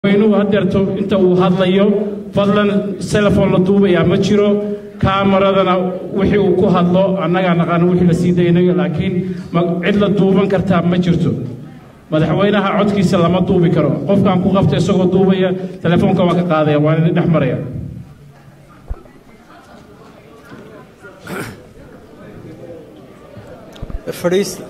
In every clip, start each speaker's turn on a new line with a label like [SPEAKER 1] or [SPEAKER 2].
[SPEAKER 1] madaxweynuhu hadeerto inta uu hadlayo fadlan selefon la duubayaa ma jiro kaamaradana wixii uu ku hadlo annagaa naqaano wixii la sii daynayo laakiin cid la duuban kartaa ma jirto madaxweynaha codkiisa lama duubi karo qofkaan ku qabta isagoo duubaya telefoonka waan ka qaadaya waan idin dhex maraya
[SPEAKER 2] fadhiista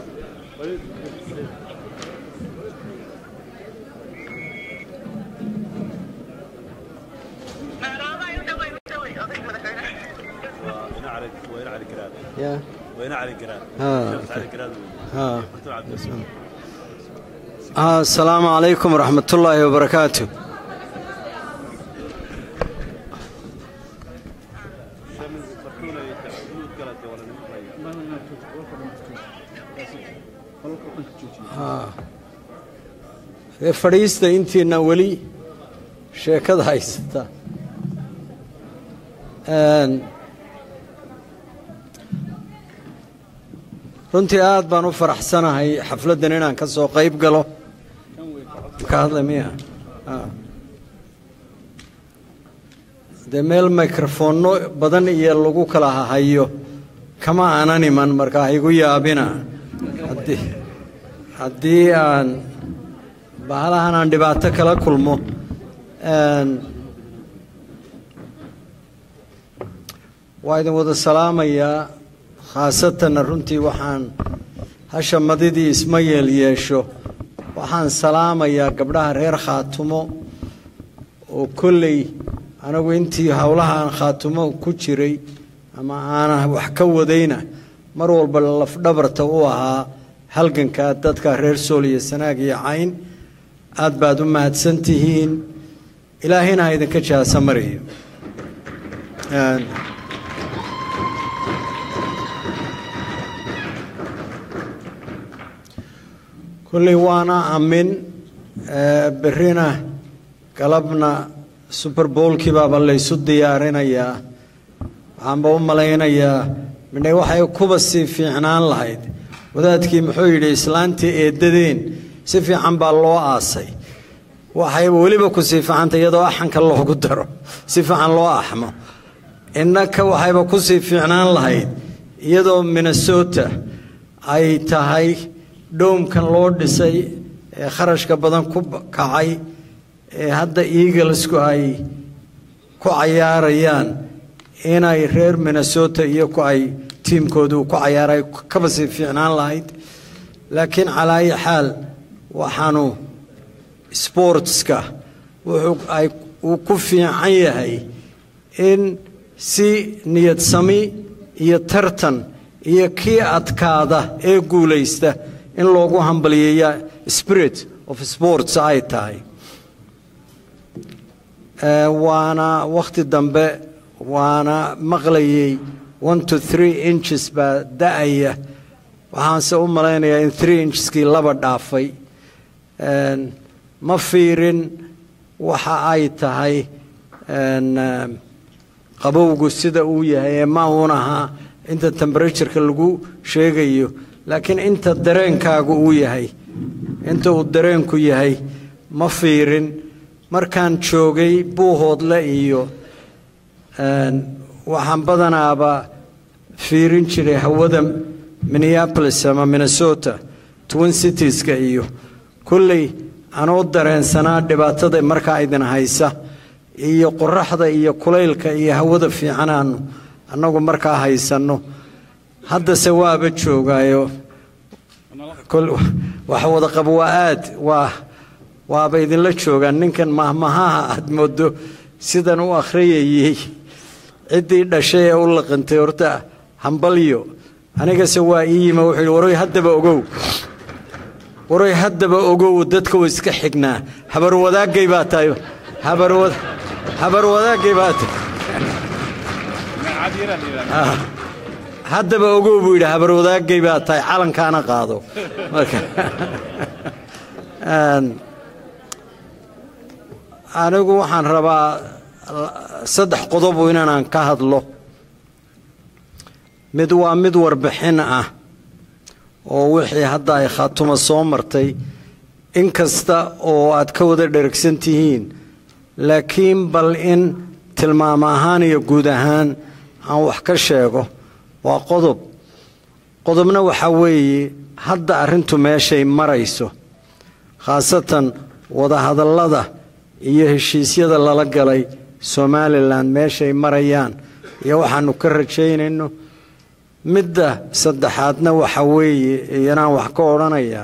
[SPEAKER 2] يا
[SPEAKER 3] وين علي قراد
[SPEAKER 2] ها
[SPEAKER 3] علي قراد
[SPEAKER 2] ها آه السلام عليكم ورحمة الله وبركاته ee fadhiista intiina weli sheekada haysata Een, runtii aad baan u faraxsanahay xafladdan inaan ka soo qayb galo ka hadla miya Ah. dee meel mikrofoonno badan iyo lagu kala hahayo kama aanan iman marka ha igu yaabina haddii haddii aan bahalahan aan dhibaato kala kulmo Een, waa idin wada salaamayaa khaasatanna runtii waxaan hasha madidii isma yeel yeesho waxaan salaamayaa gabdhaha reer khaatumo oo kolley anagu intii howlahaan khaatumo ku jiray ama aana wax ka wadayna mar walba lafdhabarta u ahaa halganka dadka reer sool iyo sanaag iyo cayn aad baad u mahadsan tihiin ilaahayna ha idinka jaasa mariyo Een, kolley waana amin ee, berrina galabna super bowlkii baaba laysu diyaarinayaa waxaanba u malaynayaa midhe waxay kuba sii fiicnaan lahayd wadaadkii muxuu yidhi islaantii eeddadeen si fiican baa loo aasay waxayba weliba ku sii fiicanta iyadoo axanka loogu daro si fiican loo axmo innaka waxayba ku sii fiicnaan lahayd iyadoo minnesota ay tahay dhoomkan loo dhisay ee kharashka badan ku kacay ee hadda eaglesku ay ku cayaarayaan inay reer minnesota iyo ku ay tiimkoodu ku cayaaray kaba sii fiicnaan lahayd laakiin calaa ayi xaal waxaanu sportska wuxuu ay uu ku fiican yahay in si niyad sami iyo tartan iyo kii adkaada ee guulaysta in loogu hambaliyeeya spirit of sports ay tahay Ee, waana wakhti dambe waana maqlayay one to three inches baa da-aya waxaanse u malaynayaa in three incheskii laba dhaafay Een, ma fiirin waxa ay tahay een, eh, qabowgu sida uu yahay ee ma uun ahaa inta temperatureka lagu sheegayo laakiin inta dareenkaagu uu yahay inta uu dareenku yahay ma fiirin markaan joogay buuhoodle iyo een, waxaan badanaaba fiirin jiray hawada minneapolis ama minnesota twin citieska iyo kolley anoo dareensanaa dhibaatada markaa idin haysa iyo qoraxda iyo kulaylka iyo hawada fiicanaanu annagu markaa haysanno haddase waaba joogaayo kol- wax wada qabo waa aad waa waaba idinla joogaan ninkan mahmahaha aad moodo sidan u akhriyayey ciddii dhashay ee u laqantay horta hambalyo anigase waa ii yima wuxuu yidhi waroy haddaba ogow waroy haddaba ogow dadka way iska xignaa habar wadaagay baa tahay habar wad habar wadaagay baa tahay Ah. haddaba ogow buu yidhi habar wadaagay baa tahay calankaana qaado marka Een, anigu waxaan rabaa saddex qodobu inaan ka hadlo mid waa mid warbixin ah oo wixii hadda ay khaatuma soo martay in kasta oo aad ka wada dheragsan tihiin laakiin bal in tilmaam ahaan iyo guud ahaan aan wax ka sheego waa qodob qodobna waxaa weeye hadda arrintu meeshay marayso khaasatan wadahadallada iyo heshiisyada lala galay somalilan meeshay marayaan iyo waxaanu ka rajaynayno midda saddexaadna waxa weeye iyanaan wax ka odhanayaa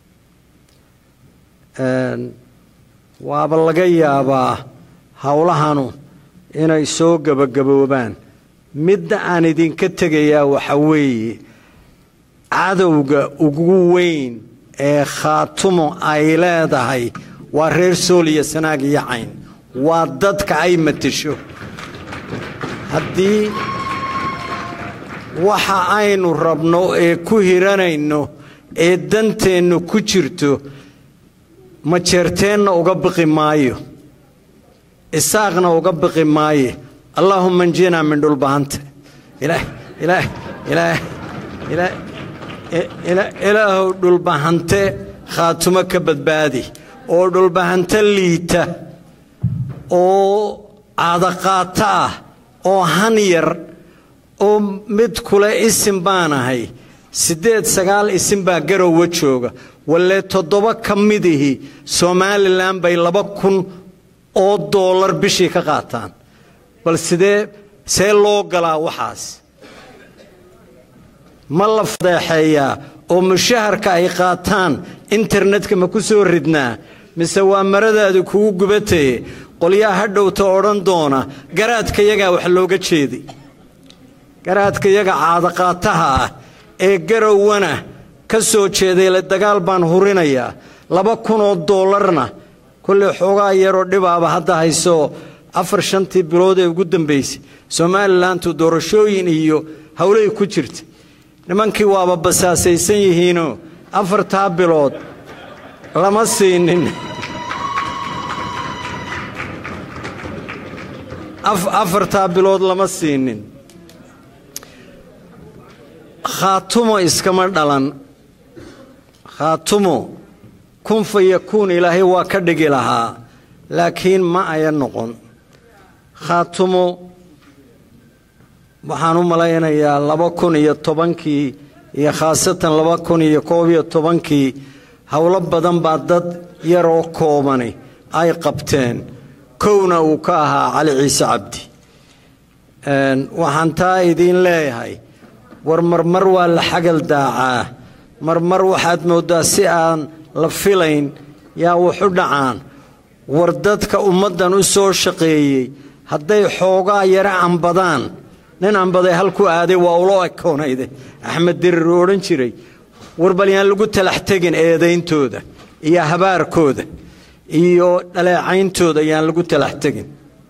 [SPEAKER 2] waaba laga yaabaa howlahanu inay soo gebagaboobaan midda aan idinka tegayaa waxa weeye cadowga ugu weyn ee khaatumo ay leedahay waa reer sooliya sanaag iyo cayn waa dadka ay matasho haddii waxa aynu rabno ee ku hiranayno ee danteennu ku jirto majeerteenna uga biqi maayo isaaqna uga biqi maaye allaahuma njinaa min dhulbahanta ilaahow dhulbahante khaatumo ka badbaadi oo dhulbahante liita oo caadaqaato ah oo han yar oo mid kule isim baanahay siddeed sagaal isim baa garowa jooga walle toddoba ka midihii somalilan bay laba kun oo doolar bishii ka qaataan bal sidee see loo galaa waxaas ma la fadeexeeyaa oo mushaharka ay qaataan internetka ma ku soo ridnaa mise waa maradaadu kugu gubataye qolyaa hadhowta odhan doona garaadka yagaa wax looga jeeday garaadka yaga caadaqaataha ah ee garowana ka soo jeeday le dagaal baan hurinayaa laba kunoo doolarna kolley xoogaa yaroo dhibaaba hadda hayso afar shantii bilood ee ugu dambaysay somalilantu doorashooyin iyo howlay ku jirta nimankii waaba basaasaysan yihiinoo afartaa bilood lama siinin afartaa bilood lama siinin khaatumo iskama dhalan khaatumo kun fa yakuun ilaahay waa ka dhigi lahaa laakiin ma aya noqon khaatumo waxaan u malaynayaa laba kun iyo tobankii iyo khaasatan laba kun iyo koob iyo tobankii howlo badan baa dad yaroo koobani ay qabteen kowna uu ka ahaa cali ciise cabdi waxaan taa idiin leeyahay war marmar waa la xagal daacaa marmar waxaad mooddaa si aan la filayn yaa waxu dhacaan war dadka ummaddan u soo shaqeeyey hadday xoogaa yara ambadaan nin ambaday halku aaday waa ulo ekoonayde axmed dirir uu odhan jiray war bal yaan lagu talax tegin eedayntooda iyo habaarkooda iyo dhaleecayntooda yaan lagu talax tegin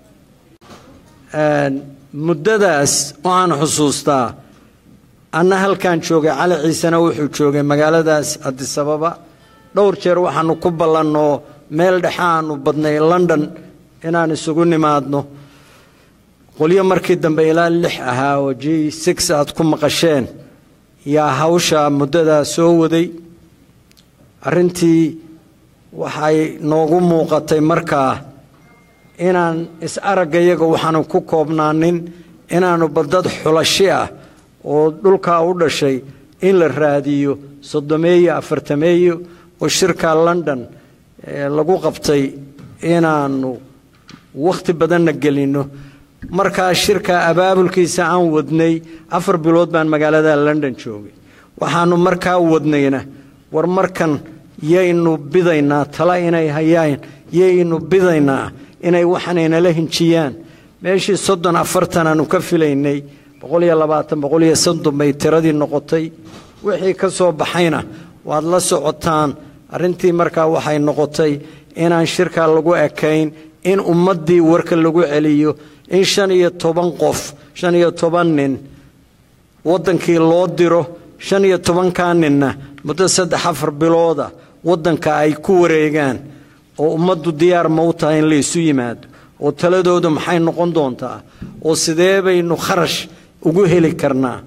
[SPEAKER 2] muddadaas waxaan xusuustaa anna halkaan joogay cali ciisena wuxuu joogay magaaladaas adisababa dhowr jeer waxaannu ku ballannoo meel dhexe aanu badnay london inaan isugu nimaadno qolyo markii dambe ilaa lix ahaa oo j six aad ku maqasheen yaa hawsha muddadaa soo waday arrintii waxay noogu muuqatay markaa inaan is-aragga yaga waxaanu ku koobnaanin inaannu badad xulashi ah oo dhulkaa u dhashay in la raadiyo soddomeeyo afartameeyo oo shirka london lagu qabtay inaannu wakhti badanna gelinno markaa shirka abaabulkiisa aan wadnay afar bilood baan magaalada london joogay waxaannu markaa wadnayna war markan yaynu bidaynaa tala inay hayaan yaynu bidaynaa inay waxanaynala hinjiyaan meeshii soddon afartan aanu ka filaynay boqoliyo labaatan boqoliyo soddon bay tiradii noqotay wixii ka soo baxayna waad la socotaan arrintii markaa waxay noqotay inaan shirkaa lagu ekayn in ummaddii warka lagu celiyo in shan iyo toban qof shan iyo toban nin waddankii loo diro shan iyo tobankaa ninna muddo saddex afar bilooda waddanka ay ku wareegaan oo ummaddu diyaar ma u tahay in la isu yimaado oo taladoodu maxay noqon doontaa oo sidee baynu kharash ugu heli karnaa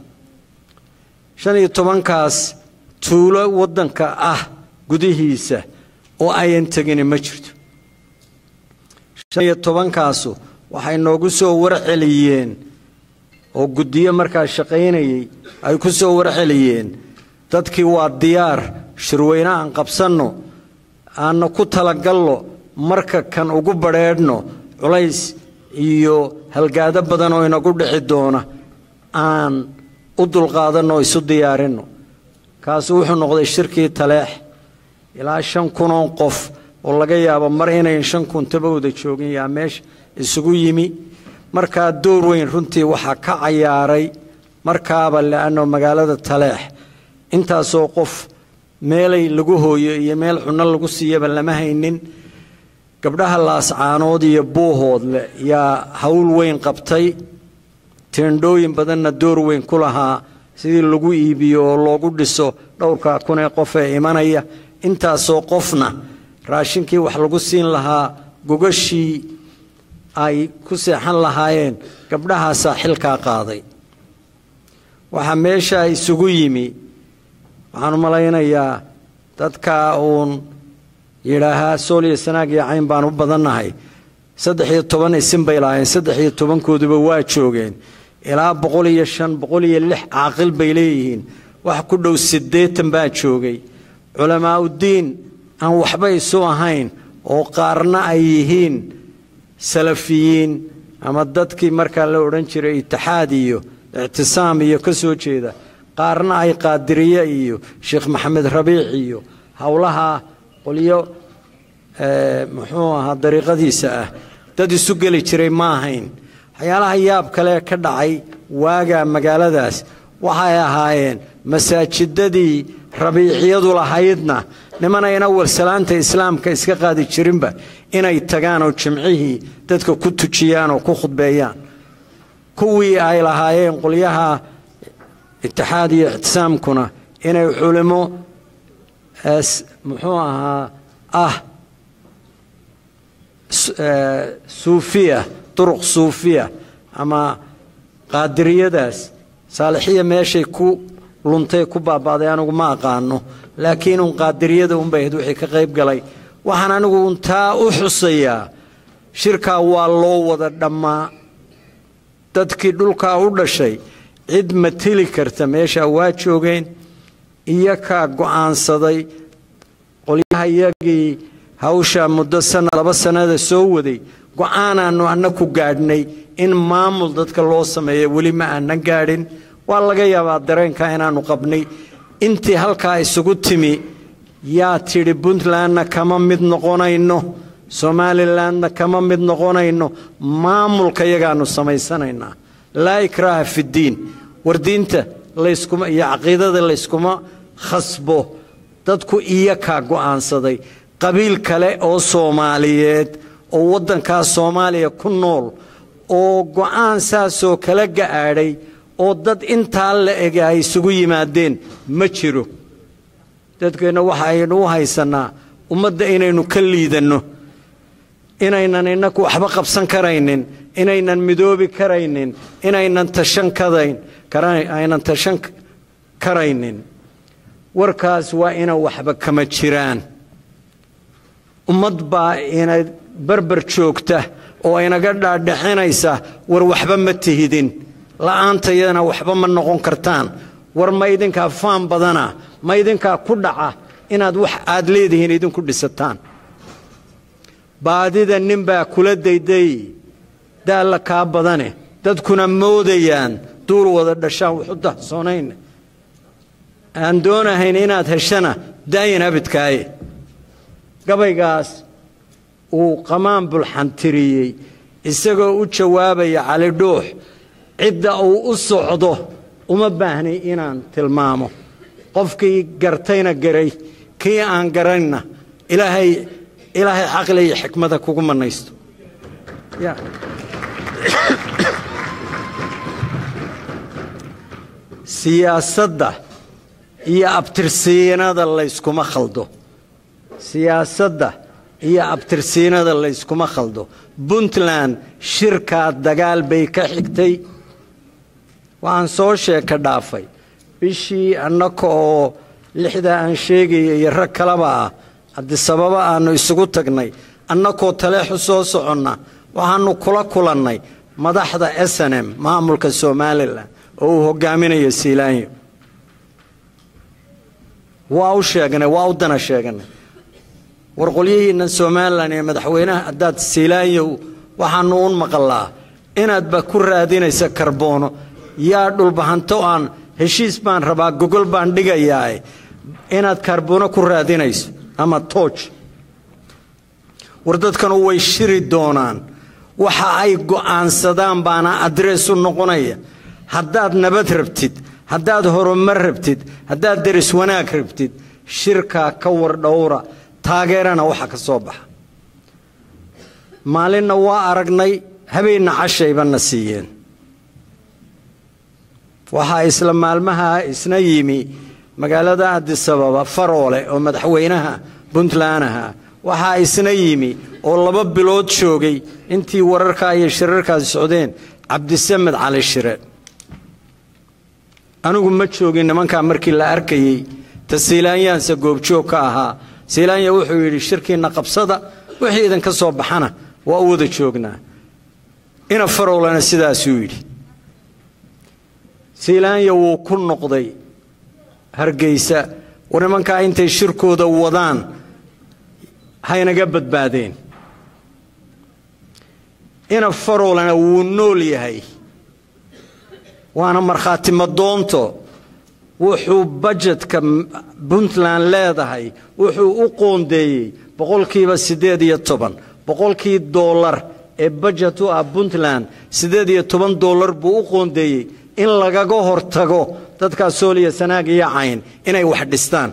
[SPEAKER 2] shan iyo tobankaas tuulo waddanka ah gudihiisa oo ayan tegini ma jirto shan iyo tobankaasu waxay noogu soo warceliyeen oo guddiyo markaa shaqaynayay ay ku soo warceliyeen dadkii waa diyaar shirweyne aan qabsanno aanna ku talagalno marka kan ugu badrheedhno culays iyo halgaado badan oo inagu dhici doona aan u dulqaadanno oo isu diyaarinno kaasu wuxuu noqday shirkii taleex ilaa shan kunoo qof oo laga yaabo mar inayn shan kun tabawda joogin yaa meesha isugu yimi markaa door weyn runtii waxaa ka cayaaray markaaba le'anno magaalada taleex intaasoo qof meelay lagu hooyo iyo meel cunno lagu siiyaba lama haynin gabdhaha laascaanood iyo buuhoodle yaa hawl weyn qabtay teendhooyin badanna door weyn ku lahaa sidii lagu iibiyo oo loogu dhiso dhowrkaa kunee qof ee imanaya intaasoo qofna raashinkii wax lagu siin lahaa gogashii ay ku seexan lahaayeen gabdhahaasaa xilkaa qaaday waxaa meesha isugu yimi waxaan u malaynayaa dadkaa uun yidhaahaa sool iyo sanaag iyo cayn baan u badannahay saddex iyo toban isin bay lahaayeen saddex iyo tobankooduba waa joogeen ilaa boqol iyo shan boqol iyo lix caaqil bay leeyihiin wax ku dhow siddeetan baa joogay culamaauddiin aan waxba isu ahayn oo qaarna ay yihiin salafiyiin ama dadkii markaa la odhan jiray itixaad iyo ictisaam iyo ka soo jeeda qaarna ay qaadiriye iyo sheekh maxamed rabiic iyo howlaha qolyo muxuu ahaa dariiqadiisa ah dad isu geli jiray ma ahayn waxyaalaha yaab kale ka dhacay waagaa magaaladaas waxay ahaayeen masaajidadii rabiiciyadu lahaydna nimanayna warsalaanta islaamka iska qaadi jirinba inay tagaan oo jimcihii dadka ku tujiyaan oo ku khudbeeyaan kuwii ay lahaayeen qolyaha itixaad iyo ictisaamkuna inay culimo muxuu ahaa ah suufiya duruq suufiya ama qaadiriyadaas saalixiya meeshay ku luntay ku baaba'day anigu ma aqaano laakiin uun qaadiriyada unbay ahayd wixii ka qayb galay waxaan anigu un taa u xusayaa shirkaa waa loo wada dhammaa dadkii dhulkaa u dhashay cid mateli karta meeshaa waa joogeen iyo kaa go'aansaday qolyaha iyagii hawshaa muddo sana laba sannada soo waday go'aanaannu anna ku gaadhnay in maamul dadka loo sameeya weli ma aanan gaadhin waa laga yaabaa dareenkaa inaannu qabnay intii halkaa isugu timi yaa tidhi puntlandna kama mid noqonayno somalilandna kama mid noqonayno maamulka yagaannu samaysanaynaa laa ikraaha fiddiin war diinta layskuma iyo caqiidada layskuma khasbo dadku iyo kaa go'aansaday qabiil kale oo soomaaliyeed oo waddankaa soomaaliya ku nool oo go'aan saasoo kala ga'aadhay oo dad intaa la ega ay isugu yimaadeen ma jiro dadkeenna waxa aynu u haysannaa ummadda inaynu ka liidanno inaynan innaku waxba qabsan karaynin inaynan midoobi karaynin inaynan tashan kadayn aynan tashan karaynin warkaas waa ina waxba kama jiraan ummad baa ina barbar joogta oo inaga dhaadhaxinaysa war waxba ma tihidin la'aantayadana waxba ma noqon kartaan war ma idinkaa faan badana ma idinkaa ku dhaca inaad wax aad leedihiin idinku dhisataan baadida nin baa kula dayday daalla kaa badane dadkuna moodayaan duul wada dhashaan waxu dahsoonayn aan doonahayn inaad heshana daayin abidkaaye gabaygaas uu qamaan bulxantiriyey isagoo u jawaabaya cali dhuux cidda uu u socdo uma baahnay inaan tilmaamo qofkii gartayna garay kii aan garanna ilaahay ilaahay caqli iyo xikmada kugu mannaysto siyaasadda iyo abtirsiinada layskuma khaldo siyaasadda iyo abtirsiinada layskuma khaldo puntland shirkaa dagaal bay ka xigtay waxaan soo sheeka dhaafay bishii annaka oo lixdaa aan sheegaya iyo rag kaleba ah cabdisababa aanu isugu tagnay annakoo taleexu soo soconna waxaanu kula kulannay madaxda s n m maamulka somalilan oo uu hogaaminayo siilaanyo waa u sheegnay waa u dana sheeganay war qolyihiinna somalilan iyo madaxweynaha haddaad siilaanyow waxaanu un maqalaa inaadba ku raadinaysa karboono yaa dhulbahanto aan heshiis baan rabaa gogol baan dhigayaa inaad karboono ku raadinayso ama tooj war dadkanu way shiri doonaan waxa ay go'aansadaan baana adrees u noqonaya haddaad nabad rabtid haddaad horumar rabtid haddaad deris wanaag rabtid shirkaa ka war dhowra taageerana waxa ka soo baxa maalinna waa aragnay habeenna cashaybanna siiyeen waxaa isla maalmaha isna yimi magaalada adisababa faroole oo madaxweynaha puntland aha waxaa isna yimi oo laba bilood joogay intii wararkaa iyo shirarkaasi socdeen cabdisamed cali shire anigu ma joogin nimankaa markii la arkayey ta siilaanyaanse goobjoog ka ahaa siilaanya wuxuu yidhi shirkiinna qabsada wixii idinka soo baxana waa u wada joognaa ina farowlena sidaasuu yidhi siilaanya wuu ku noqday hargeysa war nimankaa intay shirkooda wadaan haynaga badbaadeen ina farowlena wuu nool yahay waana markhaati madoonto wuxuu bajetka puntland leedahay wuxuu u qoondeeyey boqolkiiba siddeed iyo toban boqolkii doolar ee bajet u ah puntland siddeed iyo toban doolar buu u qoondeeyey in lagaga hortago dadkaa sooliya sanaag iyo cayn inay wax dhistaan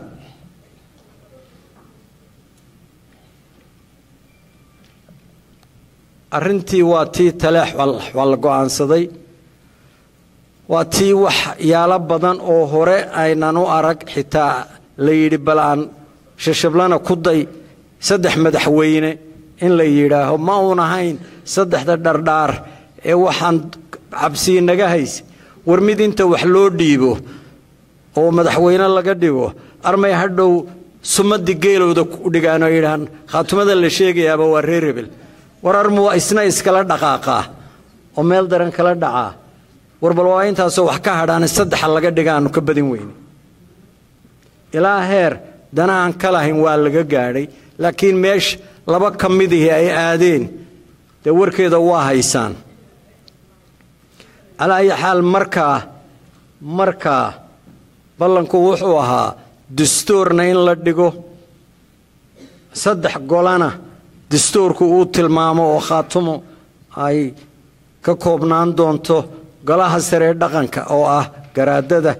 [SPEAKER 2] arrintii waa tii taleex waa la go'aansaday waa tii waxyaalo badan oo hore aynan u arag xitaa la yidhi bal aan shashablana ku day saddex madaxweyne in la yidhaaho ma uun ahayn saddexda dhardhaar ee waxaan cabsii naga haysa war mid inta wax loo dhiibo oo madaxweyne laga dhigo armay hadhow sumadii geelowda u dhigaan oo yidhahaan khaatumada la sheegayaaba waa reer hebel war armu isna iskala dhaqaaqaa oo meel daran kala dhacaa war bal waa intaasoo wax ka hadhaane saddexa laga dhiga aanu ka badin weyne ilaa heer dana aan ka lahayn waa laga gaadhay laakiin meesha laba ka midihii ay aadeen dee warkeeda waa haysaan calaa ayi xaal markaa markaa ballanku wuxuu ahaa dastuurna in la dhigo saddex golana dastuurku uu tilmaamo oo khaatumo ay ka koobnaan doonto golaha saree dhaqanka oo ah garaadada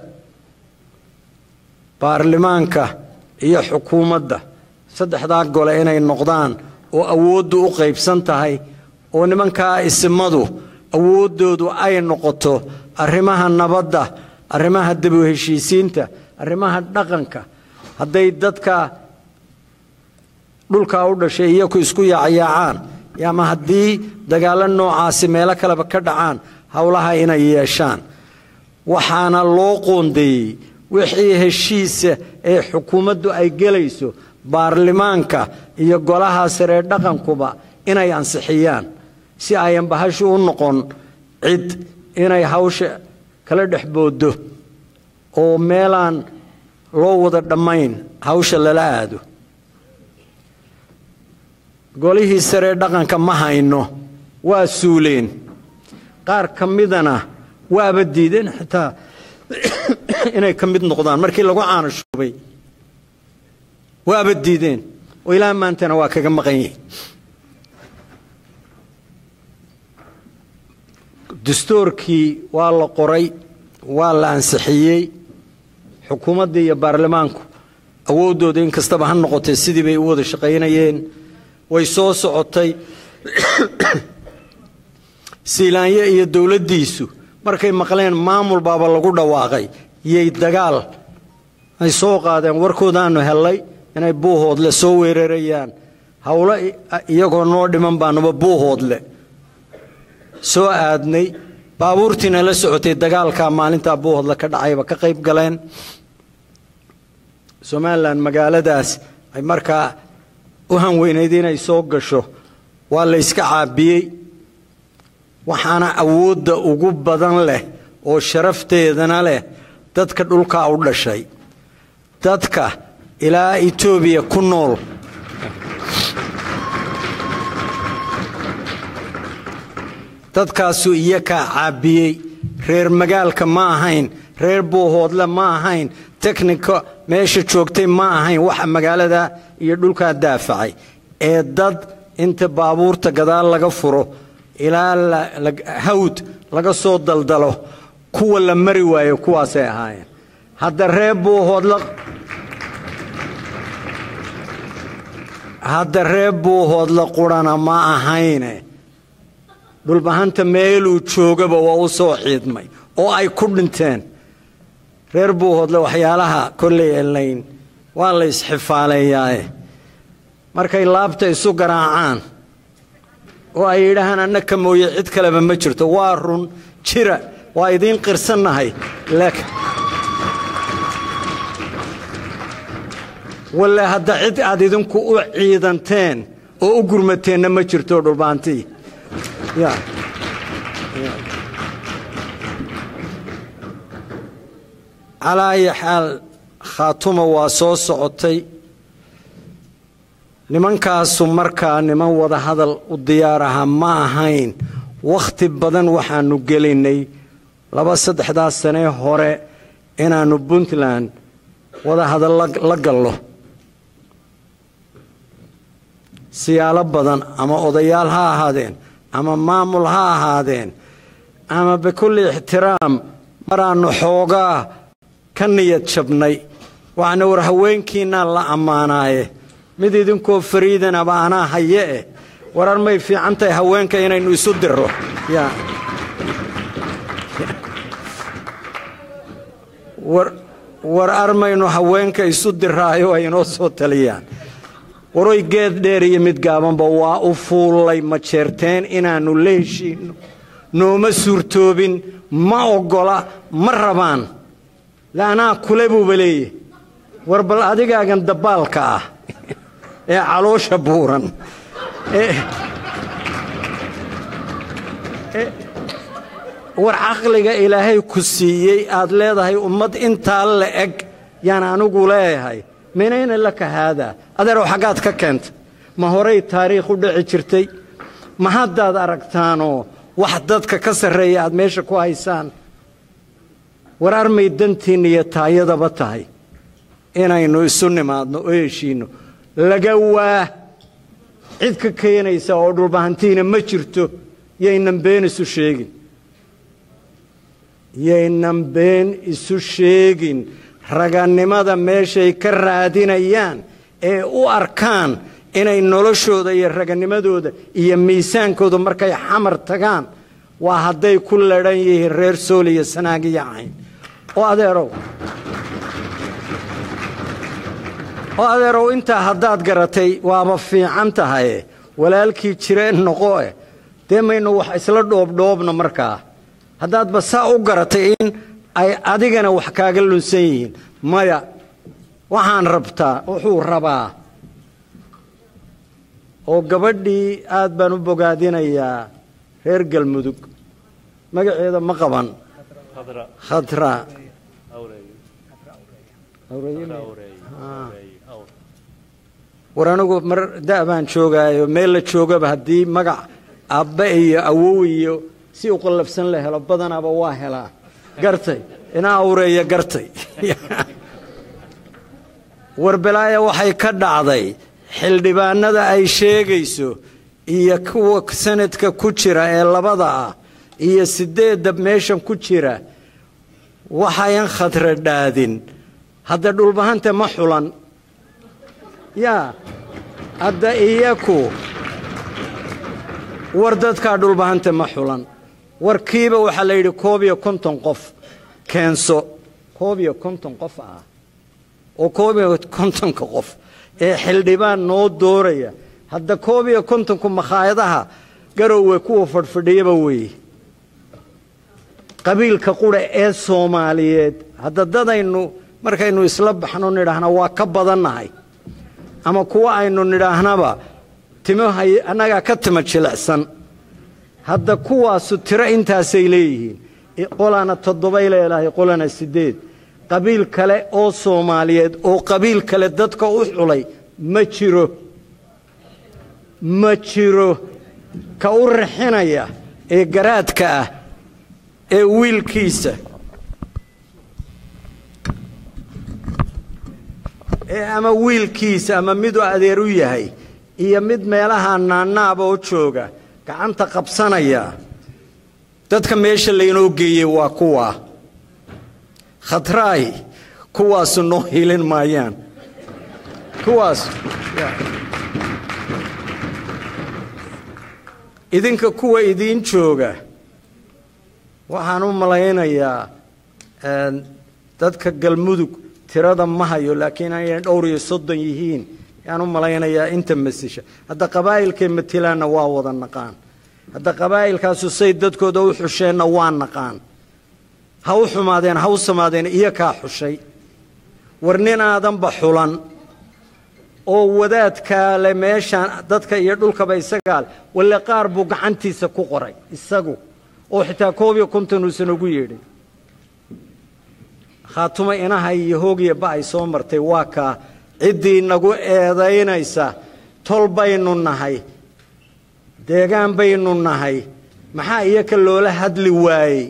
[SPEAKER 2] baarlamaanka iyo xukuumadda saddexdaa gole inay noqdaan oo awooddu u qaybsan tahay oo nimankaa isimadu awooddoodu ay noqoto arrimaha nabadda arrimaha dabu heshiisiinta arrimaha dhaqanka hadday dadka dhulkaa u dhashay iyaku isku yaacayaacaan ama haddii dagaallo noocaasi meelo kaleba ka dhacaan howlaha inay yeeshaan waxaana loo qoondeeyey wixii heshiisa ee xukuumaddu ay gelayso baarlamaanka iyo golaha saree dhaqankuba inay ansixiyaan si ayan bahashu u noqon cid inay hawsha kala dhex booddo oo meelaan loo wada dhammayn hawsha lala aado golihii saree dhaqanka ma hayno waa suuleen qaar ka midana waaba diideen xitaa inay ka mid noqdaan markii lagu caanashuubay waaba diideen oo ilaa maantana waa kaga maqan yihin dastuurkii waa la qoray waa la ansixiyey xukuumaddii iyo baarlamaanku awooddooda in kastaba ha noqotee sidii bay u wada shaqaynayeen way soo socotay siilaanye iyo dowladdiisu markay maqleen maamul baaba lagu dhawaaqay yay dagaal ay soo qaadeen warkoodaanu hellay inay buuhoodle soo weerarayaan howlo iyagoo noo dhiman baanuba buuhoodle soo aadnay baabuurtiina la socotay dagaalkaa maalintaa buuhoodle ka dhacayba ka qayb galeen somalilan magaaladaas ay markaa u hanweynayd inay soo gasho waa la yska caabiyey waxaana awoodda ugu badan leh oo sharafteedana leh dadka dhulkaa u dhashay dadka ilaa etoobiya ku nool dadkaasuu iyakaa caabiyey reer magaalka ma ahayn reer buuhoodle ma ahayn teknika meesha joogtay ma ahayn waxa magaalada iyo dhulkaa daafacay ee dad inta baabuurta gadaal laga furo ilaa hawd laga soo daldalo kuwa la mari waayo kuwaasay ahaayeen hadda reer buuhoodle hadda reer buuhoodle qurana ma ahayne dhulbahanta meeluu joogaba waa u soo ciidmay oo ay ku dhinteen reer buuhoodle waxyaalaha kolley elayn waa la isxifaaleeyaaye markay laabta isu garaacaan oo ay yidhaahaan annaka mooye cid kaleba ma jirto waa run jira waa idiin qirsannahay walle hadda cid aad idinku u ciidanteen oo u gurmateenna ma jirto dhulbaantii ya calaa ayi xaal khaatuma waa soo socotay nimankaasu markaa niman wada hadal u diyaar ahaa ma ahayn wakhti badan waxaannu gelinnay laba saddexdaas sanee hore inaannu puntland wada hadal la gallo siyaalo badan ama odayaal ha ahaadeen ama maamul ha ahaadeen ama bikulli ixtiraam maraannu xoogaa ka niyad jabnay waxaana war haweenkiinnaa la ammaanaaye mid idinkoo fariidanaba anaa haye eh warar may fiican tahay haweenka inaynu isu diro war armaynu haweenka isu diraayo ay inoo soo taliyaan waroy geed dheer iyo mid gaabanba waa u fuullay ma jeerteen inaannu la heshiinno nooma suurtoobin ma oggola ma rabaan laanaa kule buuba leeyahy war bal adigaagan dabbaalka ah ee caloosha buuran war caqliga ilaahay ku siiyey aad leedahay ummad intaa la eg yaan anigu leeyahay minayna laka haadaa adeerow xaggaad ka keentay ma horay taariikh u dhici jirtay ma haddaad aragtaanoo wax dadka ka sarreeya aad meesha ku haysaan war armay dantiinna iyo taayadaba tahay inaynu isu nimaadno oo heshiinno laga waa cid ka keenaysa oo dhulbahantiina ma jirto yaynan been isu sheegin yaynan been isu sheegin ragannimada meeshay ka raadinayaan ee u arkaan inay noloshooda iyo raganimadooda iyo miisaankooda markay xamar tagaan waa hadday ku ladhan yihiin reer sool iyo sanaag iyo cayn oo adeerow oo adeerow intaa haddaad garatay waaba fiican tahaye walaalkii jireen noqoe dee maynu wax isla dhoobdhoobno markaa haddaadba saa u garatay in ay adigana wax kaaga lunsan yihiin maya waxaan rabtaa wuxuu rabaa oo gabadhii aad baan u bogaadinayaa reer galmudug magaceeda ma qaban khadra war anigu mar da' baan joogaayo meel la joogaba haddii magac abbe iyo awow iyo si u qallafsan la helo badanaaba waa helaa gartay ina awreeya gartay warbelaaya waxay ka dhacday xildhibaanada ay sheegayso iyo kuwa sanadka ku jira ee labada ah iyo siddeedda meeshan ku jira waxayan khadra dhaadin hadda dhulbahanta ma xulan yaa hadda iyaku war dadkaa dhulbahanta ma xulan warkiiba waxaa la yidhi koob iyo konton qof keenso koob iyo konton qof ah oo koob iyo kontonka qof ee xildhibaan noo dooraya hadda koob iyo kontonku makhaayadaha garowe kuwa fadhfadhiyaba weeye qabiilka qura ee soomaaliyeed hadda dadaynu markaynu isla baxno nidhaahna waa ka badannahay ama kuwa aynu nidhaahnaba timahay annagaa ka tima jilicsan hadda kuwaasu tiro intaasay leeyihiin qolana toddobay leedahay qolana siddeed qabiil kale oo soomaaliyeed oo qabiil kale dadka u xulay ma jiro ma jiro ka u rixinaya ee garaadka ah ee wiilkiisa ee ama wiilkiisa ama miduu adeer u yahay iyo mid meelaha naannaaba oo jooga gacanta qabsanaya dadka meesha laynoo geeyey waa kuwa khatraay kuwaasu noo hilin maayaan kuwaas idinka kuwa idiin jooga waxaan u malaynayaa dadka galmudug tirada ma hayo laakiin inay dhowr iyo soddon yihiin yaan u malaynayaa inta masisha hadda qabaa'ilkay matilaanna waa wada naqaan hadda qabaa'ilkaasu say dadkooda u xusheenna waa naqaan ha u xumaadeen ha u samaadeen iyo kaa xushay war nin aadanba xulan oo wadaadkaa le meeshaan dadka iyo dhulkaba isagaa le walle qaar buu gacantiisa ku qoray isagu oo xitaa koob iyo konton uusan ugu yeedhin khaatuma inaha iyo hoogiya ba ay soo martay waa kaa ciddii nagu eedaynaysa tol baynu nahay deegaan baynu nahay maxaa iyaka loola hadli waayey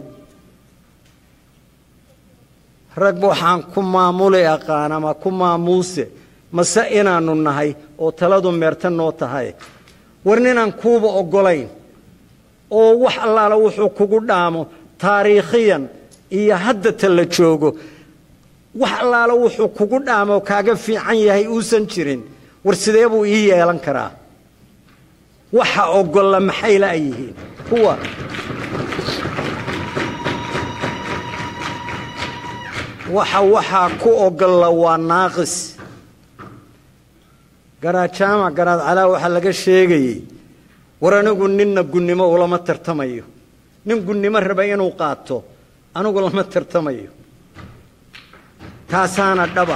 [SPEAKER 2] rag waxaan ku maamuli aqaan ama ku maamuuse mase inaannu nahay oo taladu meerta noo tahay war ninaan kuuba oggolayn oo wax allaala wuxuu kugu dhaamo taariikhiyan iyo haddata la joogo wax allaala wuxuu kugu dhaamo kaaga fiican yahay uusan jirin war sidee buu ii yeelan karaa waxa oggolla maxay la'yihiin kuwa waxa waxaa ku oggolla waa naaqis garaadjaamac garaad calaa waxaa laga sheegayey war anigu ninna gunnimo ulama tartamayo nin gunnimo raba inuu qaato anigu lama tartamayo taasaana dhaba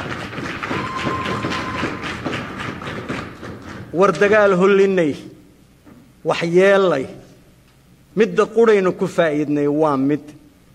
[SPEAKER 2] war dagaal hollinay wax yeellay midda qudhaynu ku faa'iidnay waa mid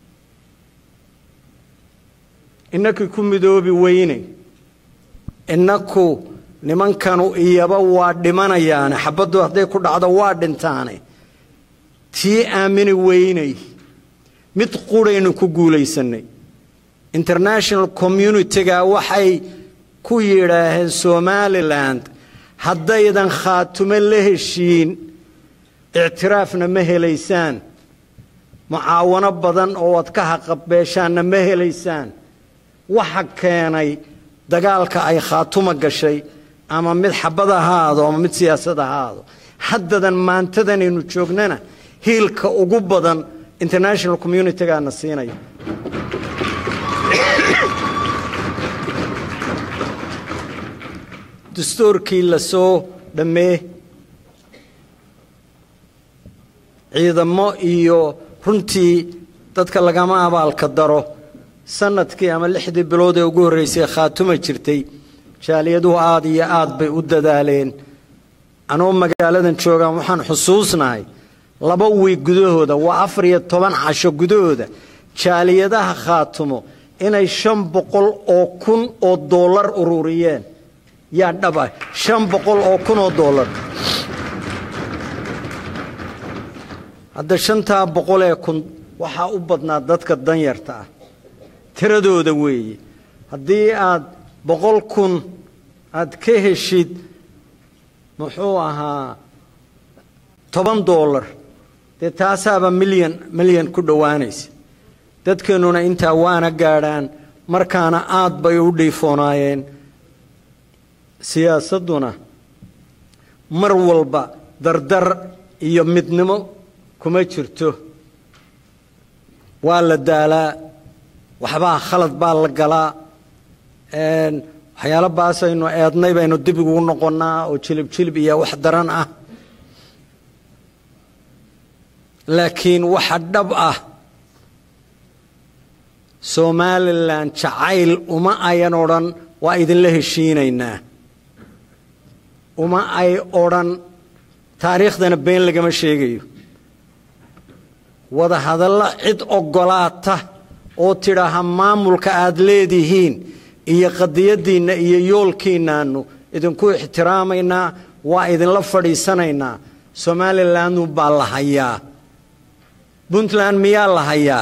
[SPEAKER 2] innakii ku midoobi weynay innaku nimankanu iyaba waa dhimanayaane xabaddu hadday ku dhacdo waa dhintaane tii aamini weynay mid qudhaynu ku guulaysannay international communitiga waxay ku yidhaaheen somalilan haddaydan khaatumo la heshiin ictiraafna ma helaysaan mucaawano badan oo ad ka haqabeeshaanna ma helaysaan waxa keenay dagaalka ay khaatuma gashay ama mid xabad ahaado ama mid siyaasad ahaado haddadan maantadanaynu joognana hiilka ugu badan international communitigaana siinaya dastuurkii la soo dhammee ciidamo iyo runtii dadka lagama abaalka daro sanadkii ama lixdii bilood ee ugu horreysay khaatuma jirtay jaaliyaduhu aad iyo aad bay u dadaaleen anoo magaaladan joogaan waxaan xusuusnahay laba wiig gudahooda waa afar iyo toban casho gudahooda jaaliyadaha khaatumo inay shan boqol oo kun oo dollar ururiyeen yaa dhaba shan boqol oo kun oo dollar hadda shantaa boqol ee kun waxaa u badnaa dadka danyarta ah tiradooda weeye haddii aad boqol kun aad ka heshid muxuu ahaa toban dollar dee taasaaba milyan milyan ku dhowaanaysa dadkeennuna intaa waana gaadhaan markaana aad bay u dhiifoonaayeen siyaasadduna mar walba dardar iyo midnimo kuma jirto waa la daalaa waxbaa khalad baa la galaa waxyaalo baasaynu eednay baynu dib ugu noqonnaa oo jilib jilib iyo wax daran ah laakiin waxa dhab ah somalilan jacayl uma ayan odhan waa idinla heshiinaynaa uma ay odhan taariikhdana been lagama sheegayo wada hadalla cid oggolaata oo tidhaaha maamulka aad leedihiin iyo qadiyaddiinna iyo yoolkiinnaannu idinku ixtiraamaynaa waa idinla fadhiisanaynaa somalilandu baa la hayaa puntland miyaa la hayaa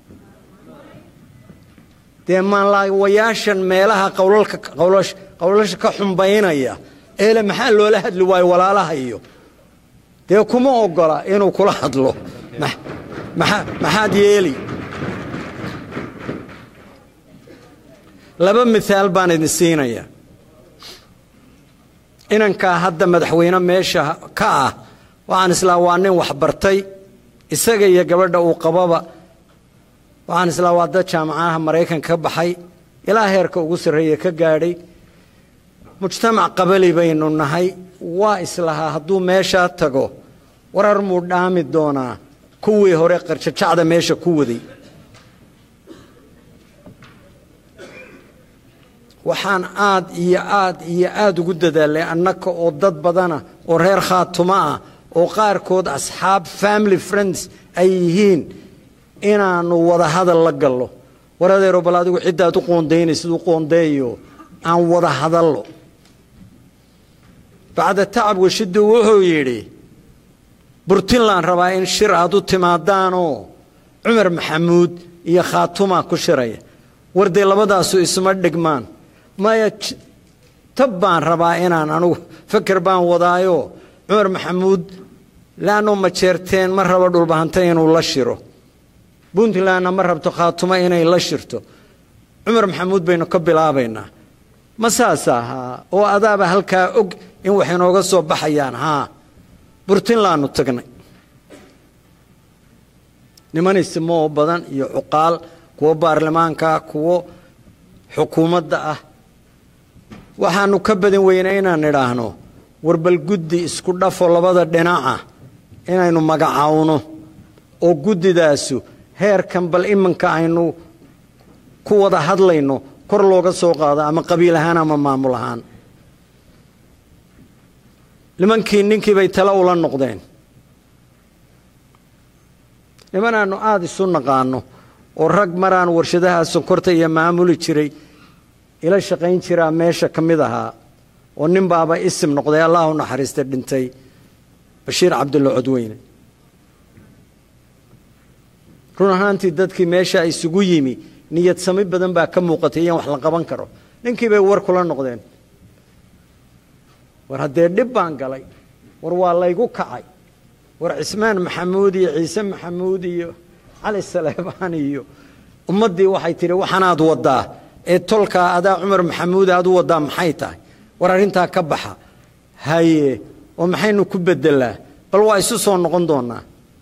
[SPEAKER 2] dee maanlaawayaashan meelaha qowlasha ka xumbaynaya eele maxaa loola hadli waayo walaalaha iyo dee kuma oggola inuu kula hadlo maxaad yeeli laba miaal baan idin siinaya inankaa hadda madaxweyne meesha ka ah waxaan islaa waa nin waxbartay isaga iyo gabadha uu qababa waxaan islaa waa dad jaamacadaha maraykanka ka baxay ilaa heerka ugu sarreeya ka gaadhay mujtamac qabali baynu nahay waa islahaa hadduu meeshaa tago warar muu dhaami doonaa kuwii hore qarjajacda meesha ku waday waxaan aad iyo aad iyo aad ugu dadaalay annaka oo dad badana oo reer khaatumo ah oo qaarkood asxaab family friends ay yihiin inaannu wada hadal la gallo war adeero bal adigu ciddaad u qoondaynaysid u qoondeeyo aan wada hadallo bacda tacab washiddu wuxuu yidhi burtinland rabaa in shir aad u timaadaanoo cumar maxamuud iyo khaatuma ku shiraya war dee labadaasu isma dhigmaan maya tab baan rabaa inaan anugu feker baan wadaayo cumar maxamuud laanno ma jeerteen ma rabo dhulbahanta inuu la shiro puntlandna ma rabto khaatumo inay la shirto cumar maxamuud baynu ka bilaabaynaa ma saas ahaa oo adaaba halkaa og in wax inooga soo baxayaan haa burtinlaannu tagnay niman isimoo badan iyo cuqaal kuwo baarlamaanka kuwo xukuumadda ah waxaannu ka badan weynaa inaan idhaahno warbal guddi isku dhafo labada dhinaca inaynu magacaawno oo guddidaasu heerkan bal iminka aynu ku wada hadlayno kor looga soo qaado ama qabiil ahaan ama maamul ahaan nimankii ninkii bay tale ula noqdeen nimanaannu aada isu naqaano oo rag maraan warshadaha sonkorta iyo maamuli jiray ila shaqayn jiraa meesha ka mid ahaa oo nin baaba isim noqday allah u naxariista dhintay bashiir cabdulla codweyne run ahaantii dadkii meesha isugu yimi niyad sami badan baa ka muuqatay iyaan wax la qaban karo ninkii bay war kula noqdeen war haddee dhib baan galay war waa laygu kacay war cismaan maxamuud iyo ciise maxamuud iyo cali saleebaan iyo ummaddii waxay tidhi waxanaad waddaa ee tolkaa adaa cumar maxamuud aad u waddaa maxay tahay war arrintaa ka baxa haye oo maxaynu ku beddelaa bal waa isu soo noqon doonnaa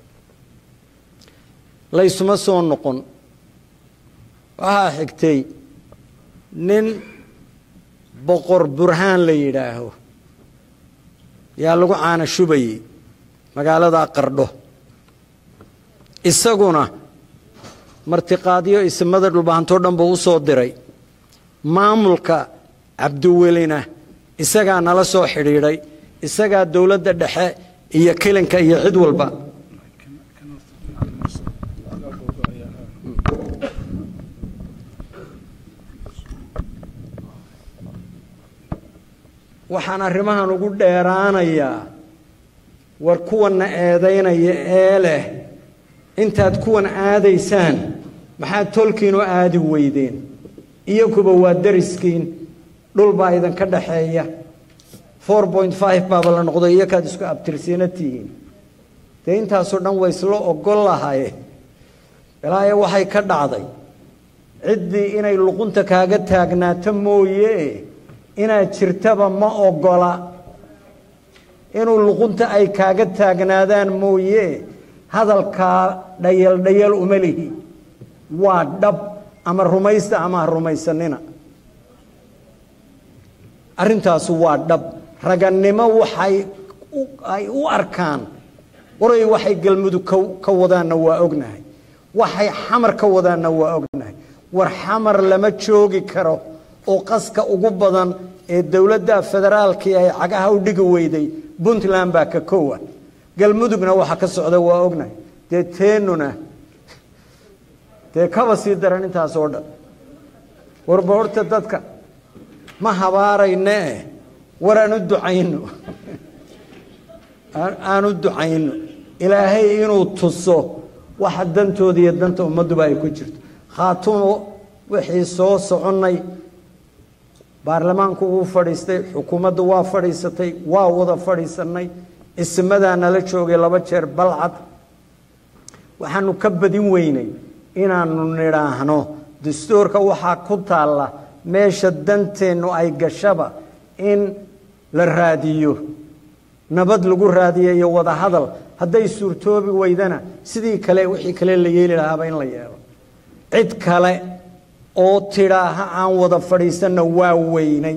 [SPEAKER 2] laysuma soo noqon waxaa xigtay nin boqor burhaan la yidhaaho yaa lagu caana shubayey magaalada qardho isaguna martiqaadyo isimada dhulbahantoo dhan buu u soo diray maamulka cabdiwelina isagaa nala soo xidhiidhay isagaa dowladda dhexe iyo kilinka iyo cid walba waxaan arrimahan ugu dheeraanayaa war kuwanna eedaynaya ee leh intaad kuwan aadaysaan maxaad tolkiinoo aadi weydeen iyakuba waa dariskiin dhul baa idinka dhaxeeya four point five baaba la noqday iyokaad isku abtirsiina tihiin dee intaasoo dhan way isla ogol lahaye ilaaye waxay ka dhacday ciddii inay luqunta kaaga taagnaato mooye inaad jirtaba ma ogola inuu luqunta ay kaaga taagnaadaan mooye hadalkaa dhayal dhayal uma lihi waa dhab ama rumaysta ama ha rumaysanina arrintaasu waa dhab ragannimo waxay ay u arkaan waray waxay galmudug ka wadaanna waa ognahay waxay xamar ka wadaanna waa ognahay war xamar lama joogi karo oo qaska ugu badan ee dowladda federaalkii ay cagaha u dhigi weyday puntland baa ka kowa galmudugna waxa ka socda waa ognahay dee teenuna dee kaba sii daran intaas oo dhan warba horta dadka ma habaarayne war aan u ducayno aan u ducayno ilaahay inuu tuso waxa dantooda iyo danta ummadduba ay ku jirto khaatumo wixii soo soconnay baarlamaanku wuu fadhiistay xukuumaddu waa fadhiisatay waa wada fadhiisanay ismadaa nala joogay laba jeer balcad waxaanu ka badin weynay inaanu nidhaahno dastuurka waxaa ku taalla meesha danteennu ay gashaba in la raadiyo nabad lagu raadiyo iyo wada hadal hadday suurtoobi weydana sidii kale wixii kale la yeeli lahaaba in la yeelo cid kale oo tidhaaha aan wada fadhiisanna waa weynay